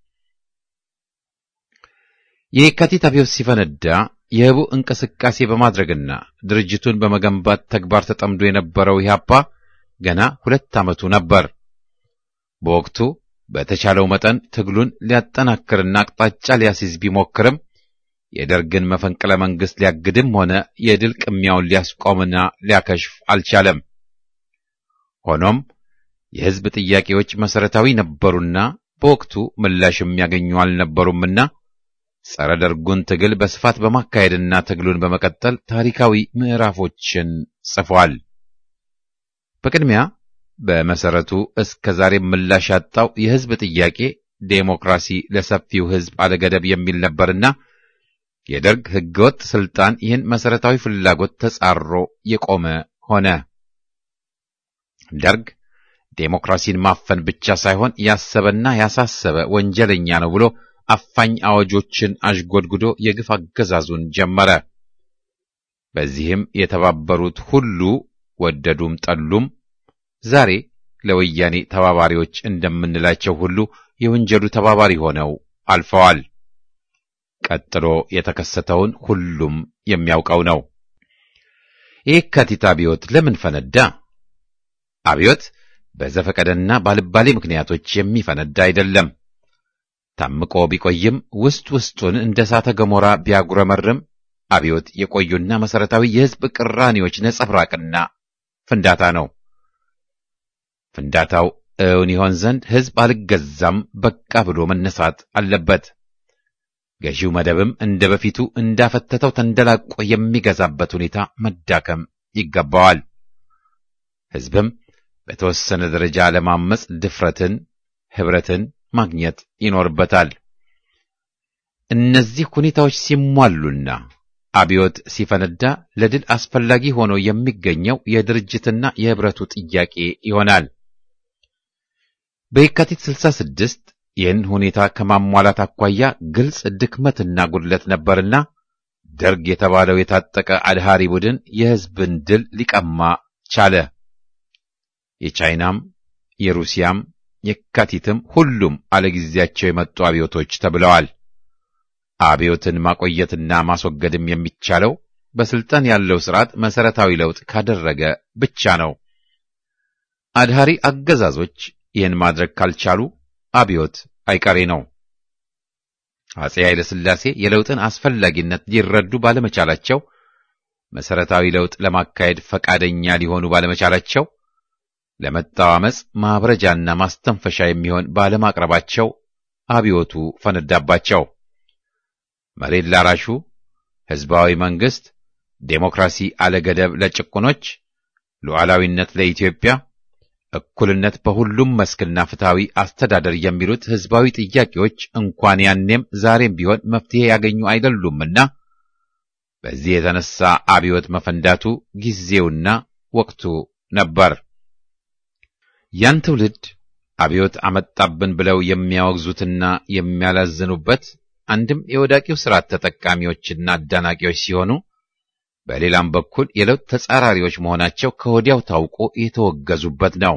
Speaker 1: የየካቲት አብዮት ሲፈነዳ የህቡ እንቅስቃሴ በማድረግና ድርጅቱን በመገንባት ተግባር ተጠምዶ የነበረው ኢህአፓ ገና ሁለት ዓመቱ ነበር። በወቅቱ በተቻለው መጠን ትግሉን ሊያጠናክርና አቅጣጫ ሊያስይዝ ቢሞክርም የደርግን መፈንቅለ መንግስት ሊያግድም ሆነ የድል ቅሚያውን ሊያስቆምና ሊያከሽፍ አልቻለም። ሆኖም የህዝብ ጥያቄዎች መሰረታዊ ነበሩና በወቅቱ ምላሽ የሚያገኙ አልነበሩምና ጸረ ደርጉን ትግል በስፋት በማካሄድና ትግሉን በመቀጠል ታሪካዊ ምዕራፎችን ጽፏል። በቅድሚያ በመሰረቱ እስከ ዛሬ ምላሽ ያጣው የህዝብ ጥያቄ ዴሞክራሲ ለሰፊው ህዝብ አለገደብ የሚል ነበርና የደርግ ህገወጥ ስልጣን ይህን መሰረታዊ ፍላጎት ተጻሮ የቆመ ሆነ። ደርግ ዴሞክራሲን ማፈን ብቻ ሳይሆን ያሰበና ያሳሰበ ወንጀለኛ ነው ብሎ አፋኝ አዋጆችን አሽጎድጉዶ የግፍ አገዛዙን ጀመረ። በዚህም የተባበሩት ሁሉ ወደዱም ጠሉም ዛሬ ለወያኔ ተባባሪዎች እንደምንላቸው ሁሉ የወንጀሉ ተባባሪ ሆነው አልፈዋል። ቀጥሎ የተከሰተውን ሁሉም የሚያውቀው ነው። የየካቲት አብዮት ለምን ፈነዳ? አብዮት በዘፈቀደና ባልባሌ ምክንያቶች የሚፈነዳ አይደለም። ታምቆ ቢቆይም ውስጥ ውስጡን እንደ እሳተ ገሞራ ቢያጉረመርም አብዮት የቆዩና መሰረታዊ የህዝብ ቅራኔዎች ነጸብራቅና ፍንዳታ ነው። ፍንዳታው እውን ይሆን ዘንድ ህዝብ አልገዛም በቃ ብሎ መነሳት አለበት። ገዢው መደብም እንደ በፊቱ እንዳፈተተው ተንደላቆ የሚገዛበት ሁኔታ መዳከም ይገባዋል። ህዝብም በተወሰነ ደረጃ ለማመጽ ድፍረትን፣ ህብረትን ማግኘት ይኖርበታል። እነዚህ ሁኔታዎች ሲሟሉና አብዮት ሲፈነዳ ለድል አስፈላጊ ሆኖ የሚገኘው የድርጅትና የህብረቱ ጥያቄ ይሆናል። በየካቲት 66 ይህን ሁኔታ ከማሟላት አኳያ ግልጽ ድክመትና ጉድለት ነበርና ደርግ የተባለው የታጠቀ አድሃሪ ቡድን የህዝብን ድል ሊቀማ ቻለ። የቻይናም የሩሲያም የካቲትም ሁሉም አለጊዜያቸው የመጡ አብዮቶች ተብለዋል። አብዮትን ማቆየትና ማስወገድም የሚቻለው በስልጣን ያለው ስርዓት መሰረታዊ ለውጥ ካደረገ ብቻ ነው። አድሃሪ አገዛዞች ይህን ማድረግ ካልቻሉ አብዮት አይቀሬ ነው። አጼ ኃይለ ሥላሴ የለውጥን አስፈላጊነት ሊረዱ ባለመቻላቸው፣ መሰረታዊ ለውጥ ለማካሄድ ፈቃደኛ ሊሆኑ ባለመቻላቸው፣ ለመጣው ዓመፅ ማብረጃና ማስተንፈሻ የሚሆን ባለማቅረባቸው አብዮቱ ፈነዳባቸው። መሬት ላራሹ፣ ህዝባዊ መንግስት፣ ዴሞክራሲ አለገደብ ለጭቁኖች፣ ሉዓላዊነት ለኢትዮጵያ እኩልነት በሁሉም መስክና ፍትሃዊ አስተዳደር የሚሉት ህዝባዊ ጥያቄዎች እንኳን ያኔም ዛሬም ቢሆን መፍትሄ ያገኙ አይደሉምና በዚህ የተነሳ አብዮት መፈንዳቱ ጊዜውና ወቅቱ ነበር። ያን ትውልድ አብዮት አመጣብን ብለው የሚያወግዙትና የሚያላዝኑበት አንድም የወዳቂው ስርዓት ተጠቃሚዎችና አዳናቂዎች ሲሆኑ በሌላም በኩል የለውጥ ተጻራሪዎች መሆናቸው ከወዲያው ታውቆ የተወገዙበት ነው።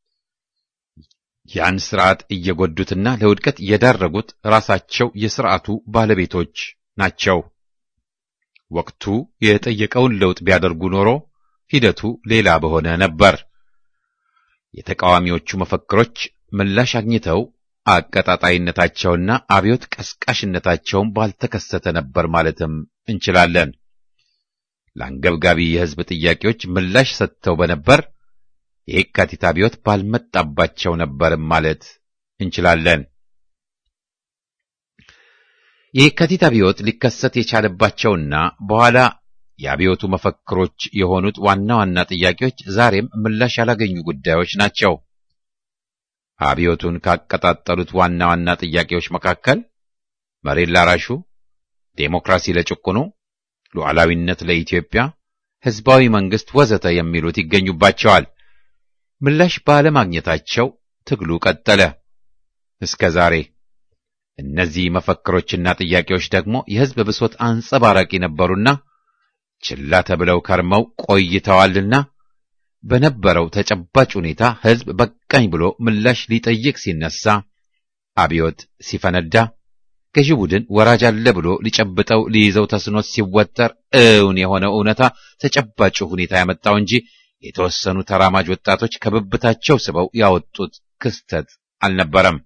Speaker 1: ያን ስርዓት እየጎዱትና ለውድቀት የዳረጉት ራሳቸው የስርዓቱ ባለቤቶች ናቸው። ወቅቱ የጠየቀውን ለውጥ ቢያደርጉ ኖሮ ሂደቱ ሌላ በሆነ ነበር። የተቃዋሚዎቹ መፈክሮች ምላሽ አግኝተው አቀጣጣይነታቸውና አብዮት ቀስቃሽነታቸውን ባልተከሰተ ነበር ማለትም እንችላለን። ለአንገብጋቢ የህዝብ ጥያቄዎች ምላሽ ሰጥተው በነበር የየካቲት አብዮት ባልመጣባቸው ነበርም ማለት እንችላለን። የየካቲት አብዮት ሊከሰት የቻለባቸውና በኋላ የአብዮቱ መፈክሮች የሆኑት ዋና ዋና ጥያቄዎች ዛሬም ምላሽ ያላገኙ ጉዳዮች ናቸው። አብዮቱን ካቀጣጠሉት ዋና ዋና ጥያቄዎች መካከል መሬት ላራሹ፣ ዴሞክራሲ ለጭቁኑ፣ ሉዓላዊነት ለኢትዮጵያ፣ ህዝባዊ መንግስት ወዘተ የሚሉት ይገኙባቸዋል። ምላሽ ባለማግኘታቸው ትግሉ ቀጠለ እስከ ዛሬ። እነዚህ መፈክሮችና ጥያቄዎች ደግሞ የህዝብ ብሶት አንጸባራቂ ነበሩና ችላ ተብለው ከርመው ቆይተዋልና በነበረው ተጨባጭ ሁኔታ ህዝብ በቃኝ ብሎ ምላሽ ሊጠይቅ ሲነሳ አብዮት ሲፈነዳ ገዢ ቡድን ወራጅ አለ ብሎ ሊጨብጠው ሊይዘው ተስኖት ሲወጠር እውን የሆነው እውነታ ተጨባጭ ሁኔታ ያመጣው እንጂ የተወሰኑ ተራማጅ ወጣቶች ከብብታቸው ስበው ያወጡት ክስተት አልነበረም።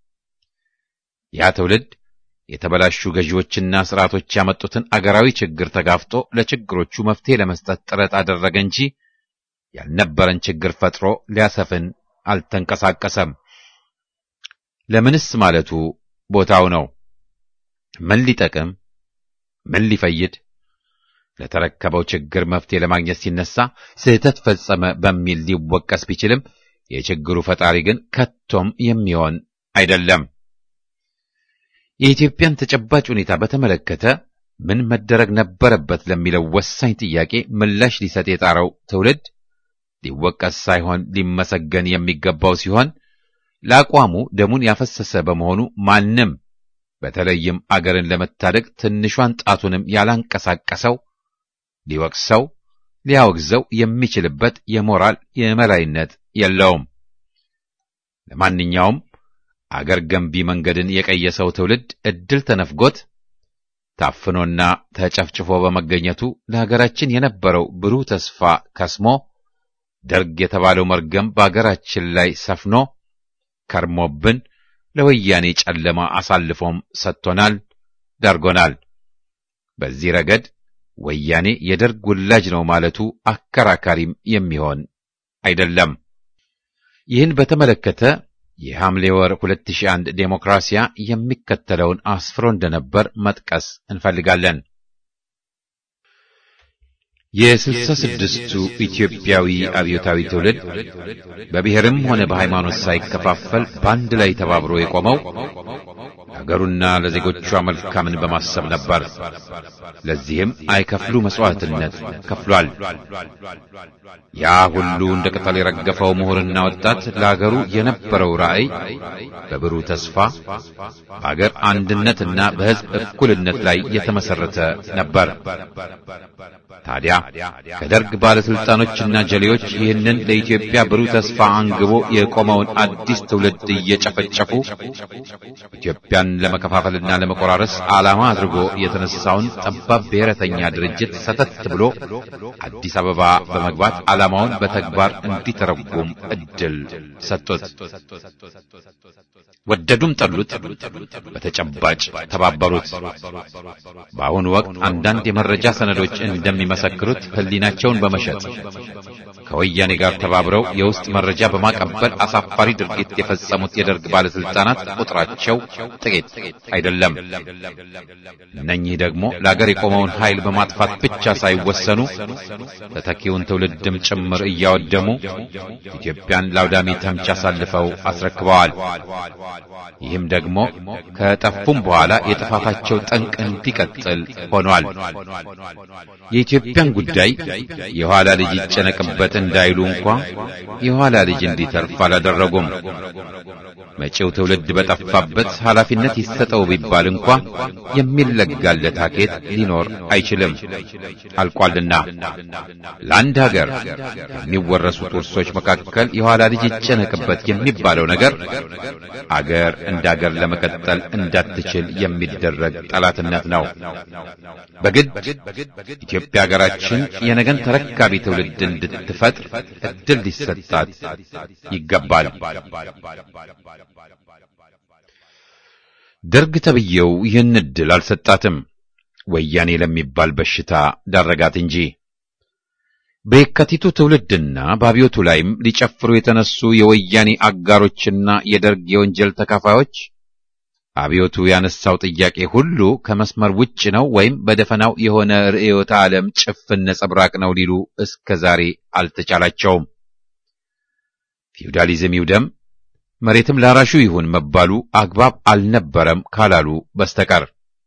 Speaker 1: ያ ትውልድ የተበላሹ ገዢዎችና ስርዓቶች ያመጡትን አገራዊ ችግር ተጋፍጦ ለችግሮቹ መፍትሄ ለመስጠት ጥረት አደረገ እንጂ ያልነበረን ችግር ፈጥሮ ሊያሰፍን አልተንቀሳቀሰም። ለምንስ ማለቱ ቦታው ነው። ምን ሊጠቅም ምን ሊፈይድ? ለተረከበው ችግር መፍትሄ ለማግኘት ሲነሳ ስህተት ፈጸመ በሚል ሊወቀስ ቢችልም የችግሩ ፈጣሪ ግን ከቶም የሚሆን አይደለም። የኢትዮጵያን ተጨባጭ ሁኔታ በተመለከተ ምን መደረግ ነበረበት ለሚለው ወሳኝ ጥያቄ ምላሽ ሊሰጥ የጣረው ትውልድ ሊወቀስ ሳይሆን ሊመሰገን የሚገባው ሲሆን ለአቋሙ ደሙን ያፈሰሰ በመሆኑ ማንም በተለይም አገርን ለመታደግ ትንሿን ጣቱንም ያላንቀሳቀሰው ሊወቅሰው ሊያወግዘው የሚችልበት የሞራል የመላይነት የለውም። ለማንኛውም አገር ገንቢ መንገድን የቀየሰው ትውልድ እድል ተነፍጎት ታፍኖና ተጨፍጭፎ በመገኘቱ ለሀገራችን የነበረው ብሩህ ተስፋ ከስሞ ደርግ የተባለው መርገም በአገራችን ላይ ሰፍኖ ከርሞብን ለወያኔ ጨለማ አሳልፎም ሰጥቶናል፣ ዳርጎናል። በዚህ ረገድ ወያኔ የደርግ ውላጅ ነው ማለቱ አከራካሪም የሚሆን አይደለም። ይህን በተመለከተ የሐምሌ ወር 2001 ዴሞክራሲያ የሚከተለውን አስፍሮ እንደነበር መጥቀስ እንፈልጋለን። የስልሳ ስድስቱ ኢትዮጵያዊ አብዮታዊ ትውልድ በብሔርም ሆነ በሃይማኖት ሳይከፋፈል በአንድ ላይ ተባብሮ የቆመው ለአገሩና ለዜጎቿ መልካምን በማሰብ ነበር። ለዚህም አይከፍሉ መስዋዕትነት ከፍሏል። ያ ሁሉ እንደ ቅጠል የረገፈው ምሁርና ወጣት ለአገሩ የነበረው ራዕይ በብሩህ ተስፋ በአገር አንድነትና በሕዝብ እኩልነት ላይ የተመሰረተ ነበር። ታዲያ ከደርግ ባለስልጣኖችና ጀሌዎች ይህንን ለኢትዮጵያ ብሩህ ተስፋ አንግቦ የቆመውን አዲስ ትውልድ እየጨፈጨፉ ኢትዮጵያን ለመከፋፈልና ለመቆራረስ ዓላማ አድርጎ የተነሳውን ጠባብ ብሔረተኛ ድርጅት ሰተት ብሎ አዲስ አበባ በመግባት ዓላማውን በተግባር እንዲተረጉም እድል ሰጡት። ወደዱም ጠሉት፣ በተጨባጭ ተባበሩት። በአሁኑ ወቅት አንዳንድ የመረጃ ሰነዶች እንደሚመሰክሩት ሕሊናቸውን በመሸጥ ከወያኔ ጋር ተባብረው የውስጥ መረጃ በማቀበል አሳፋሪ ድርጊት የፈጸሙት የደርግ ባለስልጣናት ቁጥራቸው ጥቂት አይደለም። እነኚህ ደግሞ ለአገር የቆመውን ኃይል በማጥፋት ብቻ ሳይወሰኑ ተተኪውን ትውልድም ጭምር እያወደሙ ኢትዮጵያን ለአውዳሚ ተምች አሳልፈው አስረክበዋል። ይህም ደግሞ ከጠፉም በኋላ የጥፋታቸው ጠንቅ እንዲቀጥል ሆኗል። የኢትዮጵያን ጉዳይ የኋላ ልጅ ይጨነቅበት እንዳይሉ እንኳ የኋላ ልጅ እንዲተርፍ አላደረጉም። መጪው ትውልድ በጠፋበት ኃላፊነት ይሰጠው ቢባል እንኳ የሚለጋለት ሀኬት ሊኖር አይችልም፣ አልቋልና። ለአንድ ሀገር ከሚወረሱት ውርሶች መካከል የኋላ ልጅ ይጨነቅበት የሚባለው ነገር አገር እንደ አገር ለመቀጠል እንዳትችል የሚደረግ ጠላትነት ነው። በግድ ኢትዮጵያ ሀገራችን የነገን ተረካቢ ትውልድ እንድትፈጥር እድል ሊሰጣት ይገባል። ደርግ ተብዬው ይህን እድል አልሰጣትም። ወያኔ ለሚባል በሽታ ዳረጋት እንጂ። በየካቲቱ ትውልድና በአብዮቱ ላይም ሊጨፍሩ የተነሱ የወያኔ አጋሮችና የደርግ የወንጀል ተካፋዮች አብዮቱ ያነሳው ጥያቄ ሁሉ ከመስመር ውጭ ነው ወይም በደፈናው የሆነ ርዕዮተ ዓለም ጭፍን ነጸብራቅ ነው ሊሉ እስከ ዛሬ አልተቻላቸውም። ፊውዳሊዝም ይውደም መሬትም ላራሹ ይሁን መባሉ አግባብ አልነበረም ካላሉ በስተቀር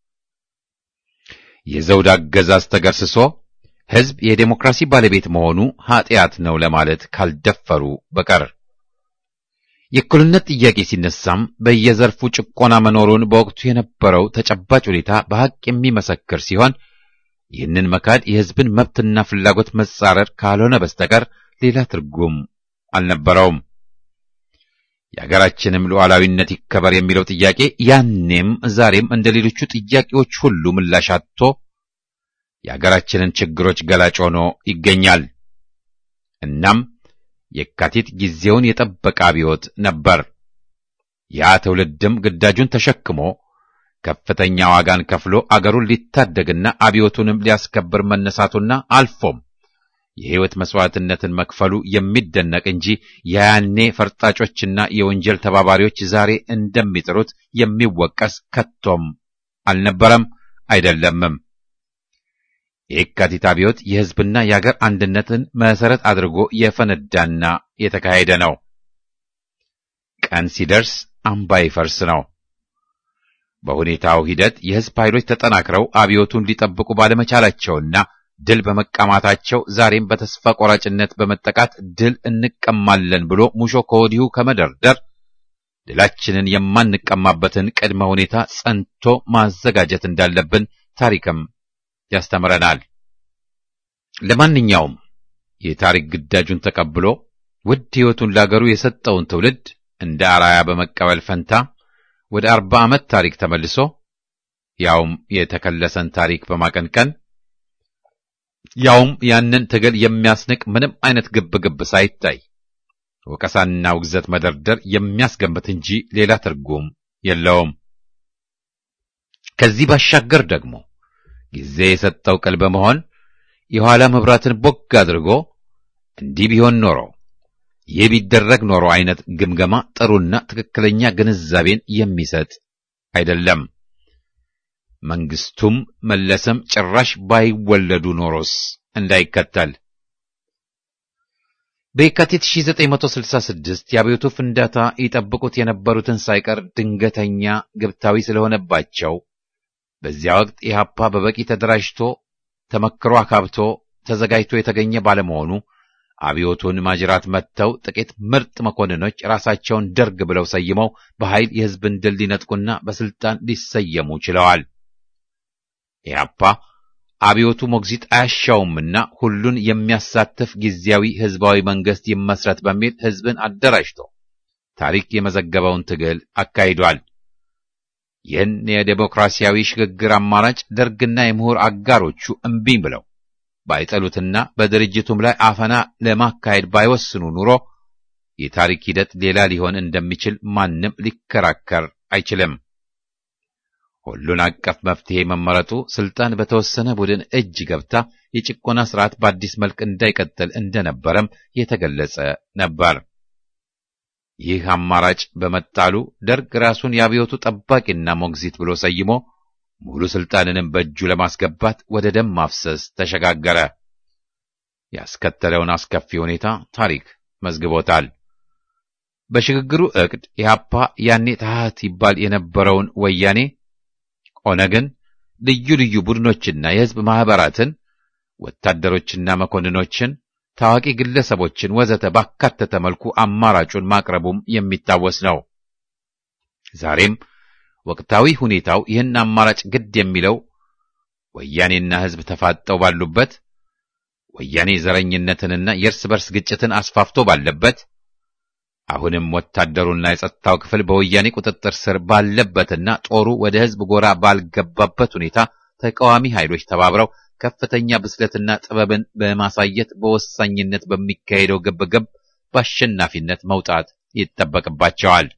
Speaker 1: የዘውድ አገዛዝ ተገርስሶ ሕዝብ የዴሞክራሲ ባለቤት መሆኑ ኀጢአት ነው ለማለት ካልደፈሩ በቀር የእኩልነት ጥያቄ ሲነሳም በየዘርፉ ጭቆና መኖሩን በወቅቱ የነበረው ተጨባጭ ሁኔታ በሐቅ የሚመሰክር ሲሆን ይህንን መካድ የሕዝብን መብትና ፍላጎት መጻረር ካልሆነ በስተቀር ሌላ ትርጉም አልነበረውም። የአገራችንም ሉዓላዊነት ይከበር የሚለው ጥያቄ ያኔም ዛሬም እንደ ሌሎቹ ጥያቄዎች ሁሉ ምላሽ አጥቶ የአገራችንን ችግሮች ገላጭ ሆኖ ይገኛል። እናም የካቲት ጊዜውን የጠበቀ አብዮት ነበር። ያ ትውልድም ግዳጁን ተሸክሞ ከፍተኛ ዋጋን ከፍሎ አገሩን ሊታደግና አብዮቱንም ሊያስከብር መነሳቱና አልፎም የሕይወት መስዋዕትነትን መክፈሉ የሚደነቅ እንጂ የያኔ ፈርጣጮችና የወንጀል ተባባሪዎች ዛሬ እንደሚጥሩት የሚወቀስ ከቶም አልነበረም አይደለምም። የየካቲት አብዮት የሕዝብና የአገር አንድነትን መሠረት አድርጎ የፈነዳና የተካሄደ ነው። ቀን ሲደርስ አምባ ይፈርስ ነው። በሁኔታው ሂደት የሕዝብ ኃይሎች ተጠናክረው አብዮቱን ሊጠብቁ ባለመቻላቸውና ድል በመቀማታቸው ዛሬም በተስፋ ቆራጭነት በመጠቃት ድል እንቀማለን ብሎ ሙሾ ከወዲሁ ከመደርደር ድላችንን የማንቀማበትን ቅድመ ሁኔታ ጸንቶ ማዘጋጀት እንዳለብን ታሪክም ያስተምረናል። ለማንኛውም የታሪክ ግዳጁን ተቀብሎ ውድ ሕይወቱን ላገሩ የሰጠውን ትውልድ እንደ አራያ በመቀበል ፈንታ ወደ አርባ ዓመት ታሪክ ተመልሶ ያውም የተከለሰን ታሪክ በማቀንቀን ያውም ያንን ትግል የሚያስንቅ ምንም አይነት ግብግብ ሳይታይ ወቀሳና ውግዘት መደርደር የሚያስገምት እንጂ ሌላ ትርጉም የለውም። ከዚህ ባሻገር ደግሞ ጊዜ የሰጠው ቅል በመሆን የኋላ መብራትን ቦግ አድርጎ እንዲህ ቢሆን ኖሮ ይህ ቢደረግ ኖሮ አይነት ግምገማ ጥሩና ትክክለኛ ግንዛቤን የሚሰጥ አይደለም። መንግስቱም መለሰም ጭራሽ ባይወለዱ ኖሮስ እንዳይከተል በየካቲት 1966 የአብዮቱ ፍንዳታ ይጠብቁት የነበሩትን ሳይቀር ድንገተኛ ግብታዊ ስለሆነባቸው በዚያ ወቅት ኢህአፓ በበቂ ተደራጅቶ ተመክሮ አካብቶ ተዘጋጅቶ የተገኘ ባለመሆኑ አብዮቱን ማጅራት መጥተው ጥቂት ምርጥ መኮንኖች ራሳቸውን ደርግ ብለው ሰይመው በኃይል የሕዝብን ድል ሊነጥቁና በስልጣን ሊሰየሙ ችለዋል። ኢህአፓ አብዮቱ ሞግዚት አያሻውምና ሁሉን የሚያሳትፍ ጊዜያዊ ህዝባዊ መንግስት ይመስረት በሚል ህዝብን አደራጅቶ ታሪክ የመዘገበውን ትግል አካሂዷል። ይህን የዴሞክራሲያዊ ሽግግር አማራጭ ደርግና የምሁር አጋሮቹ እምቢኝ ብለው ባይጠሉትና በድርጅቱም ላይ አፈና ለማካሄድ ባይወስኑ ኑሮ የታሪክ ሂደት ሌላ ሊሆን እንደሚችል ማንም ሊከራከር አይችልም። ሁሉን አቀፍ መፍትሄ መመረጡ ስልጣን በተወሰነ ቡድን እጅ ገብታ የጭቆና ስርዓት በአዲስ መልክ እንዳይቀጥል እንደነበረም የተገለጸ ነበር። ይህ አማራጭ በመጣሉ ደርግ ራሱን የአብዮቱ ጠባቂና ሞግዚት ብሎ ሰይሞ ሙሉ ስልጣንንም በእጁ ለማስገባት ወደ ደም ማፍሰስ ተሸጋገረ። ያስከተለውን አስከፊ ሁኔታ ታሪክ መዝግቦታል። በሽግግሩ ዕቅድ ኢህአፓ ያኔ ታህት ይባል የነበረውን ወያኔ ኦነግን፣ ልዩ ልዩ ቡድኖችና የህዝብ ማህበራትን፣ ወታደሮችና መኮንኖችን፣ ታዋቂ ግለሰቦችን ወዘተ ባካተተ መልኩ አማራጩን ማቅረቡም የሚታወስ ነው። ዛሬም ወቅታዊ ሁኔታው ይህን አማራጭ ግድ የሚለው ወያኔና ህዝብ ተፋጠው ባሉበት፣ ወያኔ ዘረኝነትንና የእርስ በርስ ግጭትን አስፋፍቶ ባለበት አሁንም ወታደሩና የጸጥታው ክፍል በወያኔ ቁጥጥር ስር ባለበትና ጦሩ ወደ ህዝብ ጎራ ባልገባበት ሁኔታ ተቃዋሚ ኃይሎች ተባብረው ከፍተኛ ብስለትና ጥበብን በማሳየት በወሳኝነት በሚካሄደው ግብግብ በአሸናፊነት መውጣት ይጠበቅባቸዋል።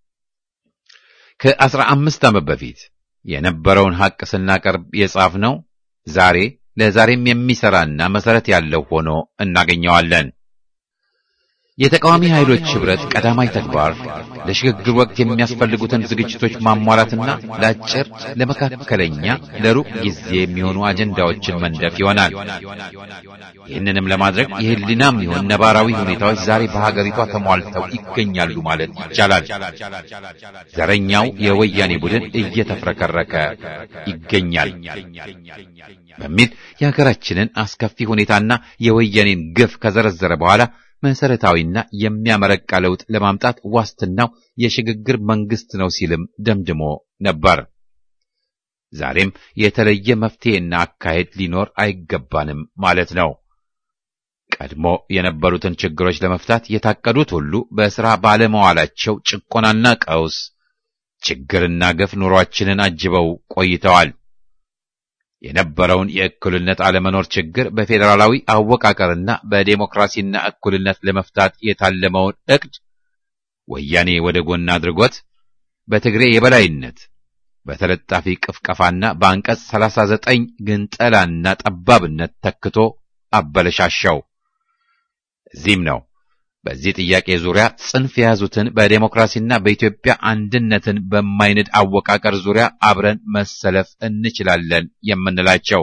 Speaker 1: ከአስራ አምስት ዓመት በፊት የነበረውን ሐቅ ስናቀርብ የጻፍነው ዛሬ ለዛሬም የሚሰራና መሰረት ያለው ሆኖ እናገኘዋለን። የተቃዋሚ ኃይሎች ህብረት ቀዳማይ ተግባር ለሽግግር ወቅት የሚያስፈልጉትን ዝግጅቶች ማሟላትና ለአጭር፣ ለመካከለኛ፣ ለሩቅ ጊዜ የሚሆኑ አጀንዳዎችን መንደፍ ይሆናል። ይህንንም ለማድረግ የህሊናም ይሆን ነባራዊ ሁኔታዎች ዛሬ በሀገሪቷ ተሟልተው ይገኛሉ ማለት ይቻላል። ዘረኛው የወያኔ ቡድን እየተፍረከረከ ይገኛል በሚል የሀገራችንን አስከፊ ሁኔታና የወያኔን ግፍ ከዘረዘረ በኋላ መሰረታዊና የሚያመረቃ ለውጥ ለማምጣት ዋስትናው የሽግግር መንግስት ነው ሲልም ደምድሞ ነበር። ዛሬም የተለየ መፍትሄና አካሄድ ሊኖር አይገባንም ማለት ነው። ቀድሞ የነበሩትን ችግሮች ለመፍታት የታቀዱት ሁሉ በሥራ ባለመዋላቸው ጭቆናና ቀውስ፣ ችግርና ግፍ ኑሯችንን አጅበው ቆይተዋል። የነበረውን የእኩልነት አለመኖር ችግር በፌዴራላዊ አወቃቀርና በዴሞክራሲና እኩልነት ለመፍታት የታለመውን ዕቅድ ወያኔ ወደ ጎን አድርጎት በትግሬ የበላይነት በተለጣፊ ቅፍቀፋና በአንቀጽ 39 ግንጠላና ጠባብነት ተክቶ አበለሻሻው። እዚህም ነው በዚህ ጥያቄ ዙሪያ ጽንፍ የያዙትን በዴሞክራሲና በኢትዮጵያ አንድነትን በማይንድ አወቃቀር ዙሪያ አብረን መሰለፍ እንችላለን የምንላቸው።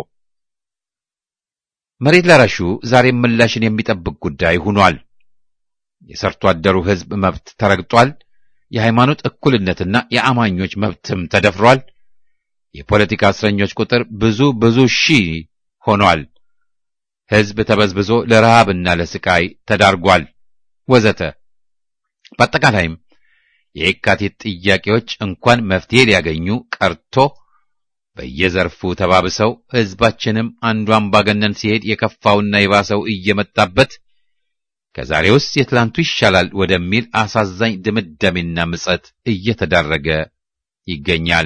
Speaker 1: መሬት ላራሹ ዛሬም ምላሽን የሚጠብቅ ጉዳይ ሆኗል። የሰርቶ አደሩ ሕዝብ መብት ተረግጧል። የሃይማኖት እኩልነትና የአማኞች መብትም ተደፍሯል። የፖለቲካ እስረኞች ቁጥር ብዙ ብዙ ሺህ ሆኗል። ሕዝብ ተበዝብዞ ለረሃብና ለስቃይ ተዳርጓል ወዘተ። በአጠቃላይም የየካቲት ጥያቄዎች እንኳን መፍትሄ ሊያገኙ ቀርቶ በየዘርፉ ተባብሰው ሕዝባችንም አንዱ አምባገነን ሲሄድ የከፋውና የባሰው እየመጣበት ከዛሬውስ የትላንቱ ይሻላል ወደሚል አሳዛኝ ድምዳሜና ምጸት እየተዳረገ ይገኛል።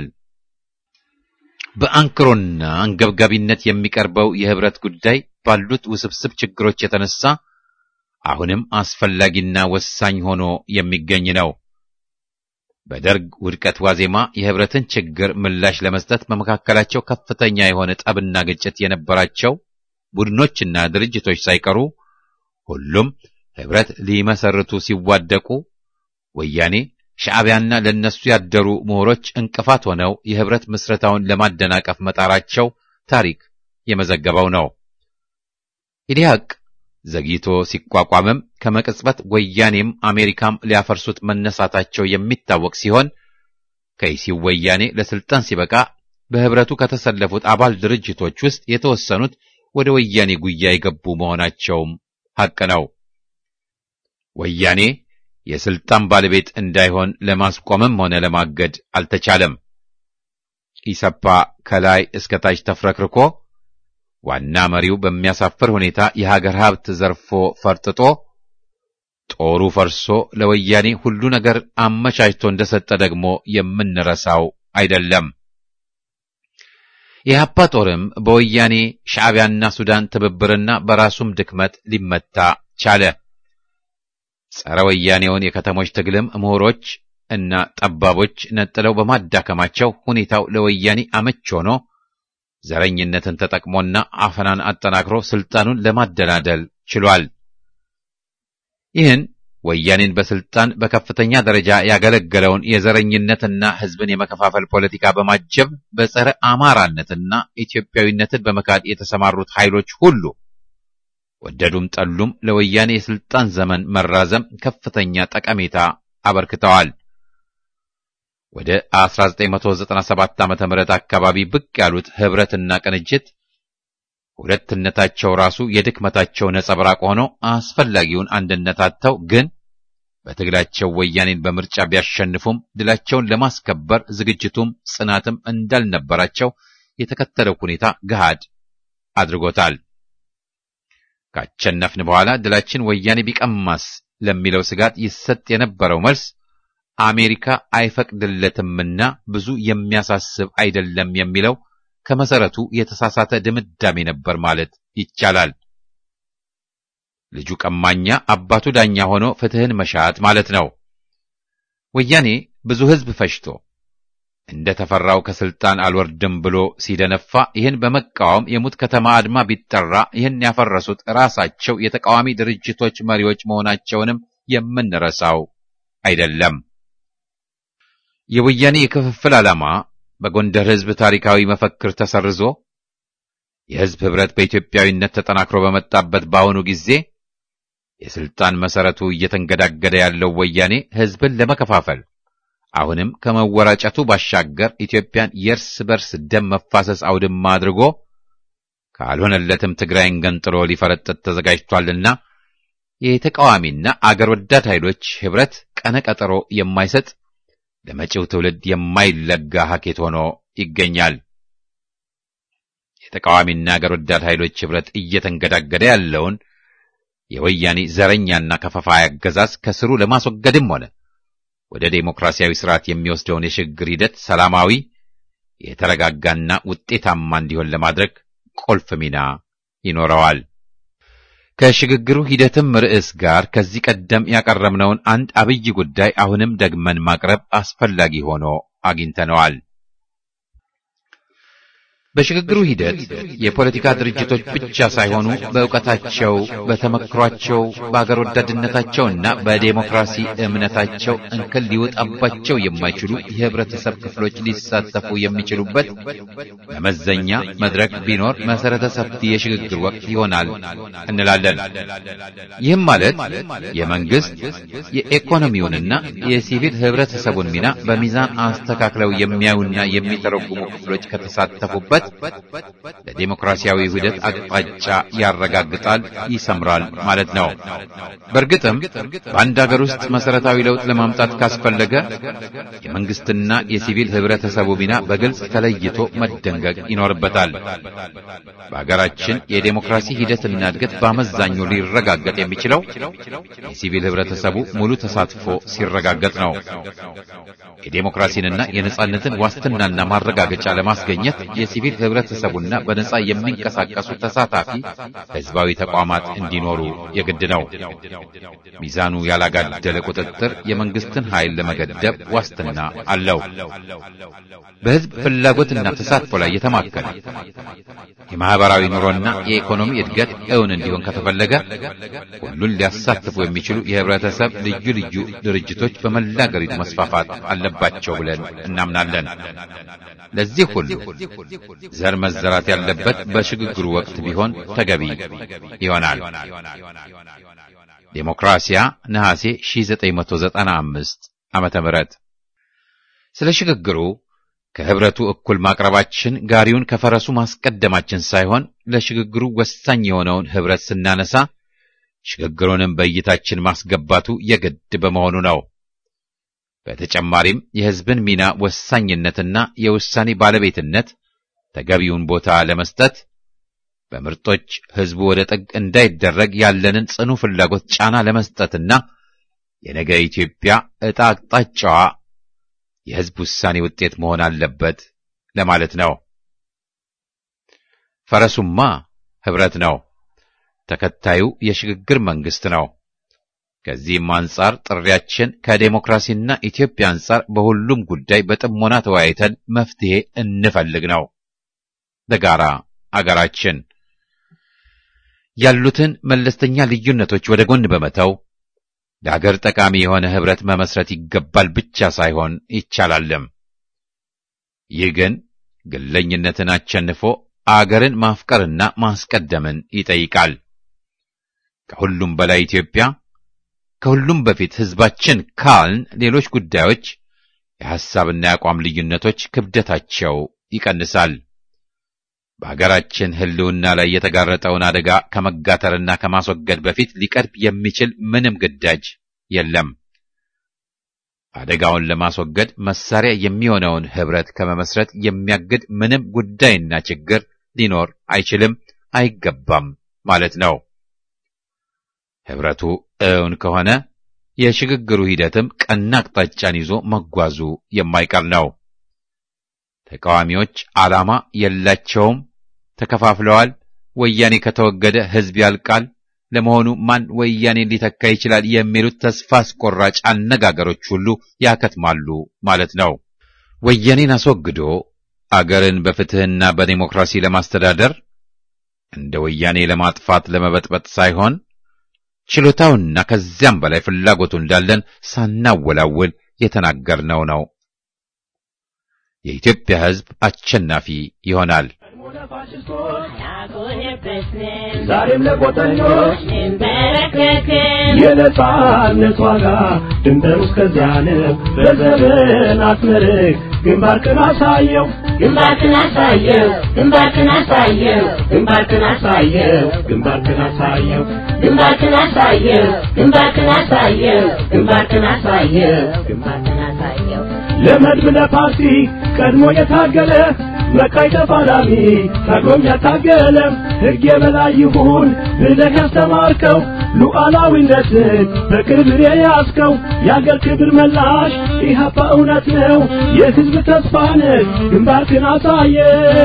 Speaker 1: በአንክሮና አንገብጋቢነት የሚቀርበው የህብረት ጉዳይ ባሉት ውስብስብ ችግሮች የተነሳ አሁንም አስፈላጊና ወሳኝ ሆኖ የሚገኝ ነው። በደርግ ውድቀት ዋዜማ የህብረትን ችግር ምላሽ ለመስጠት በመካከላቸው ከፍተኛ የሆነ ጠብና ግጭት የነበራቸው ቡድኖችና ድርጅቶች ሳይቀሩ ሁሉም ህብረት ሊመሰርቱ ሲዋደቁ ወያኔ ሻዕቢያና ለነሱ ያደሩ ምሁሮች እንቅፋት ሆነው የህብረት ምስረታውን ለማደናቀፍ መጣራቸው ታሪክ የመዘገበው ነው። ኢዲሃቅ ዘግይቶ ሲቋቋምም ከመቅጽበት ወያኔም አሜሪካም ሊያፈርሱት መነሳታቸው የሚታወቅ ሲሆን ከይሲው ወያኔ ለስልጣን ሲበቃ በህብረቱ ከተሰለፉት አባል ድርጅቶች ውስጥ የተወሰኑት ወደ ወያኔ ጉያ የገቡ መሆናቸውም ሐቅ ነው። ወያኔ የስልጣን ባለቤት እንዳይሆን ለማስቆምም ሆነ ለማገድ አልተቻለም። ኢሰፓ ከላይ እስከ ታች ተፍረክርኮ ዋና መሪው በሚያሳፍር ሁኔታ የሀገር ሀብት ዘርፎ ፈርጥጦ ጦሩ ፈርሶ ለወያኔ ሁሉ ነገር አመቻችቶ እንደሰጠ ደግሞ የምንረሳው አይደለም። የኢህአፓ ጦርም በወያኔ ሻዕቢያና ሱዳን ትብብርና በራሱም ድክመት ሊመታ ቻለ። ጸረ ወያኔውን የከተሞች ትግልም ምሁሮች እና ጠባቦች ነጥለው በማዳከማቸው ሁኔታው ለወያኔ አመች ሆኖ ዘረኝነትን ተጠቅሞና አፈናን አጠናክሮ ስልጣኑን ለማደላደል ችሏል። ይህን ወያኔን በስልጣን በከፍተኛ ደረጃ ያገለገለውን የዘረኝነትና ሕዝብን የመከፋፈል ፖለቲካ በማጀብ በጸረ አማራነትና ኢትዮጵያዊነትን በመካድ የተሰማሩት ኃይሎች ሁሉ ወደዱም ጠሉም ለወያኔ የስልጣን ዘመን መራዘም ከፍተኛ ጠቀሜታ አበርክተዋል። ወደ 1997 ዓመተ ምህረት አካባቢ ብቅ ያሉት ህብረትና ቅንጅት ሁለትነታቸው ራሱ የድክመታቸው ነጸብራቅ ሆኖ አስፈላጊውን አንድነት አጥተው ግን በትግላቸው ወያኔን በምርጫ ቢያሸንፉም ድላቸውን ለማስከበር ዝግጅቱም ጽናትም እንዳልነበራቸው የተከተለው ሁኔታ ገሃድ አድርጎታል። ካቸነፍን በኋላ ድላችን ወያኔ ቢቀማስ ለሚለው ስጋት ይሰጥ የነበረው መልስ አሜሪካ አይፈቅድለትምና ብዙ የሚያሳስብ አይደለም የሚለው ከመሰረቱ የተሳሳተ ድምዳሜ ነበር ማለት ይቻላል። ልጁ ቀማኛ አባቱ ዳኛ ሆኖ ፍትህን መሻት ማለት ነው። ወያኔ ብዙ ህዝብ ፈጅቶ እንደ ተፈራው ከስልጣን አልወርድም ብሎ ሲደነፋ ይህን በመቃወም የሙት ከተማ አድማ ቢጠራ ይህን ያፈረሱት ራሳቸው የተቃዋሚ ድርጅቶች መሪዎች መሆናቸውንም የምንረሳው አይደለም። የወያኔ የክፍፍል ዓላማ በጎንደር ህዝብ ታሪካዊ መፈክር ተሰርዞ የህዝብ ህብረት በኢትዮጵያዊነት ተጠናክሮ በመጣበት በአሁኑ ጊዜ የስልጣን መሰረቱ እየተንገዳገደ ያለው ወያኔ ህዝብን ለመከፋፈል አሁንም ከመወራጨቱ ባሻገር ኢትዮጵያን የእርስ በርስ ደም መፋሰስ አውድማ አድርጎ ካልሆነለትም ትግራይን ገንጥሎ ሊፈረጥጥ ተዘጋጅቷልና የተቃዋሚና አገር ወዳድ ኃይሎች ህብረት ቀነ ቀጠሮ የማይሰጥ ለመጪው ትውልድ የማይለጋ ሀኬት ሆኖ ይገኛል። የተቃዋሚና አገር ወዳድ ኃይሎች ህብረት እየተንገዳገደ ያለውን የወያኔ ዘረኛና ከፋፋይ አገዛዝ ከስሩ ለማስወገድም ሆነ ወደ ዴሞክራሲያዊ ስርዓት የሚወስደውን የሽግግር ሂደት ሰላማዊ፣ የተረጋጋና ውጤታማ እንዲሆን ለማድረግ ቁልፍ ሚና ይኖረዋል። ከሽግግሩ ሂደትም ርዕስ ጋር ከዚህ ቀደም ያቀረብነውን አንድ አብይ ጉዳይ አሁንም ደግመን ማቅረብ አስፈላጊ ሆኖ አግኝተነዋል። በሽግግሩ ሂደት የፖለቲካ ድርጅቶች ብቻ ሳይሆኑ በእውቀታቸው፣ በተመክሯቸው፣ በአገር ወዳድነታቸውና በዴሞክራሲ እምነታቸው እንከን ሊወጣባቸው የማይችሉ የህብረተሰብ ክፍሎች ሊሳተፉ የሚችሉበት መመዘኛ መድረክ ቢኖር መሰረተ ሰፊ የሽግግር ወቅት ይሆናል እንላለን። ይህም ማለት የመንግስት የኢኮኖሚውንና የሲቪል ህብረተሰቡን ሚና በሚዛን አስተካክለው የሚያዩና የሚተረጉሙ ክፍሎች ከተሳተፉበት ለዴሞክራሲያዊ ሂደት አቅጣጫ ያረጋግጣል፣ ይሰምራል ማለት ነው። በእርግጥም በአንድ ሀገር ውስጥ መሰረታዊ ለውጥ ለማምጣት ካስፈለገ የመንግስትና የሲቪል ህብረተሰቡ ሚና በግልጽ ተለይቶ መደንገግ ይኖርበታል። በሀገራችን የዴሞክራሲ ሂደትና እድገት በአመዛኙ ሊረጋገጥ የሚችለው የሲቪል ህብረተሰቡ ሙሉ ተሳትፎ ሲረጋገጥ ነው። የዴሞክራሲንና የነጻነትን ዋስትናና ማረጋገጫ ለማስገኘት የሲቪል ህብረተሰቡና በነጻ የሚንቀሳቀሱ ተሳታፊ ህዝባዊ ተቋማት እንዲኖሩ የግድ ነው። ሚዛኑ ያላጋደለ ቁጥጥር የመንግስትን ኃይል ለመገደብ ዋስትና አለው። በህዝብ ፍላጎትና ተሳትፎ ላይ የተማከለ የማህበራዊ ኑሮና የኢኮኖሚ እድገት እውን እንዲሆን ከተፈለገ ሁሉን ሊያሳትፉ የሚችሉ የህብረተሰብ ልዩ ልዩ ድርጅቶች በመላ አገሪቱ መስፋፋት አለባቸው ብለን እናምናለን። ለዚህ ሁሉ ዘር መዘራት ያለበት በሽግግሩ ወቅት ቢሆን ተገቢ ይሆናል። ዴሞክራሲያ ነሐሴ 1995 ዓመተ ምህረት ስለ ሽግግሩ ከህብረቱ እኩል ማቅረባችን ጋሪውን ከፈረሱ ማስቀደማችን ሳይሆን ለሽግግሩ ወሳኝ የሆነውን ህብረት ስናነሳ ሽግግሩንም በእይታችን ማስገባቱ የግድ በመሆኑ ነው። በተጨማሪም የህዝብን ሚና ወሳኝነትና የውሳኔ ባለቤትነት ተገቢውን ቦታ ለመስጠት በምርጦች ህዝቡ ወደ ጥግ እንዳይደረግ ያለንን ጽኑ ፍላጎት ጫና ለመስጠትና የነገ ኢትዮጵያ ዕጣ አቅጣጫዋ የህዝብ ውሳኔ ውጤት መሆን አለበት ለማለት ነው። ፈረሱማ ህብረት ነው። ተከታዩ የሽግግር መንግስት ነው። ከዚህም አንጻር ጥሪያችን ከዴሞክራሲና ኢትዮጵያ አንጻር በሁሉም ጉዳይ በጥሞና ተወያይተን መፍትሄ እንፈልግ ነው። ለጋራ አገራችን ያሉትን መለስተኛ ልዩነቶች ወደ ጎን በመተው ለአገር ጠቃሚ የሆነ ህብረት መመስረት ይገባል ብቻ ሳይሆን ይቻላልም። ይህ ግን ግለኝነትን አሸንፎ አገርን ማፍቀርና ማስቀደምን ይጠይቃል። ከሁሉም በላይ ኢትዮጵያ፣ ከሁሉም በፊት ህዝባችን ካልን ሌሎች ጉዳዮች የሐሳብና የአቋም ልዩነቶች ክብደታቸው ይቀንሳል። በአገራችን ህልውና ላይ የተጋረጠውን አደጋ ከመጋተርና ከማስወገድ በፊት ሊቀርብ የሚችል ምንም ግዳጅ የለም። አደጋውን ለማስወገድ መሳሪያ የሚሆነውን ህብረት ከመመስረት የሚያግድ ምንም ጉዳይና ችግር ሊኖር አይችልም፣ አይገባም ማለት ነው። ህብረቱ እውን ከሆነ የሽግግሩ ሂደትም ቀና አቅጣጫን ይዞ መጓዙ የማይቀር ነው። ተቃዋሚዎች ዓላማ የላቸውም፣ ተከፋፍለዋል። ወያኔ ከተወገደ ህዝብ ያልቃል። ለመሆኑ ማን ወያኔን ሊተካ ይችላል? የሚሉት ተስፋ አስቆራጭ አነጋገሮች ሁሉ ያከትማሉ ማለት ነው። ወያኔን አስወግዶ አገርን በፍትህና በዲሞክራሲ ለማስተዳደር እንደ ወያኔ ለማጥፋት ለመበጥበጥ ሳይሆን ችሎታውና ከዚያም በላይ ፍላጎቱ እንዳለን ሳናወላውል የተናገርነው ነው። የኢትዮጵያ ህዝብ አሸናፊ ይሆናል።
Speaker 7: ዛሬም ለቆጠኞች የነጻነት ዋጋ ድንበሩ እስከዚያ ነው። በዘመን አትመርቅ ግንባርክን አሳየው
Speaker 8: ግንባርክን አሳየው ግንባርክን አሳየው
Speaker 7: ግንባርክን አሳየው ግንባርክን አሳየው
Speaker 8: ግንባርክን አሳየው ግንባርክን አሳየው
Speaker 7: ግንባርክን አሳየው
Speaker 8: ግንባርክን አሳየው
Speaker 7: ለመድብ ለፓርቲ ቀድሞ የታገለ መቃይ ተፋላሚ ታግሎም ያታገለ ሕግ የበላይ ይሁን ብለህ ያስተማርከው ሉዓላዊነትን በክብር የያዝከው የአገር ክብር መላሽ ኢህአፓ እውነት ነው የሕዝብ ተስፋ ነህ ግንባርክን አሳየ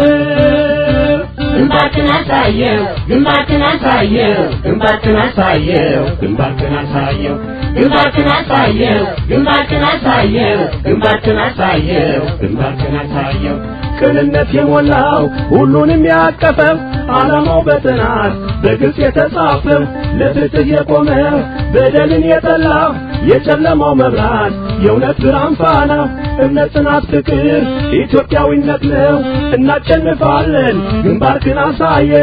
Speaker 8: ግንባርክን አሳየው ግንባርክን አሳየው
Speaker 7: ግንባርክን አሳየው ግንባርክን አሳየው
Speaker 8: ግንባርክን አሳየው ግንባርክን አሳየው
Speaker 7: ግንባርክን አሳየው ግንባርክን አሳየው ቅንነት የሞላው ሁሉንም ያቀፈው ዓላማው በጥናት በግልጽ የተጻፈው ለፍትህ የቆመ በደልን የጠላ የጨለማው መብራት የእውነት ብርሃን ፋና እምነት፣ ጽናት፣ ፍቅር ኢትዮጵያዊነት ነው። እናሸንፋለን። ግንባርክን አሳየው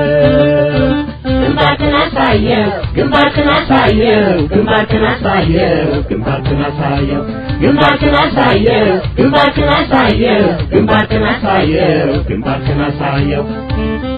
Speaker 8: ግንባርክን አሳየው ግንባርክን አሳየው
Speaker 7: ግንባርክን አሳየው ግንባርክን አሳየው
Speaker 8: ግንባርክን አሳየው ግንባርክን አሳየው
Speaker 7: ግንባርክን አሳየው ግንባርክን አሳየው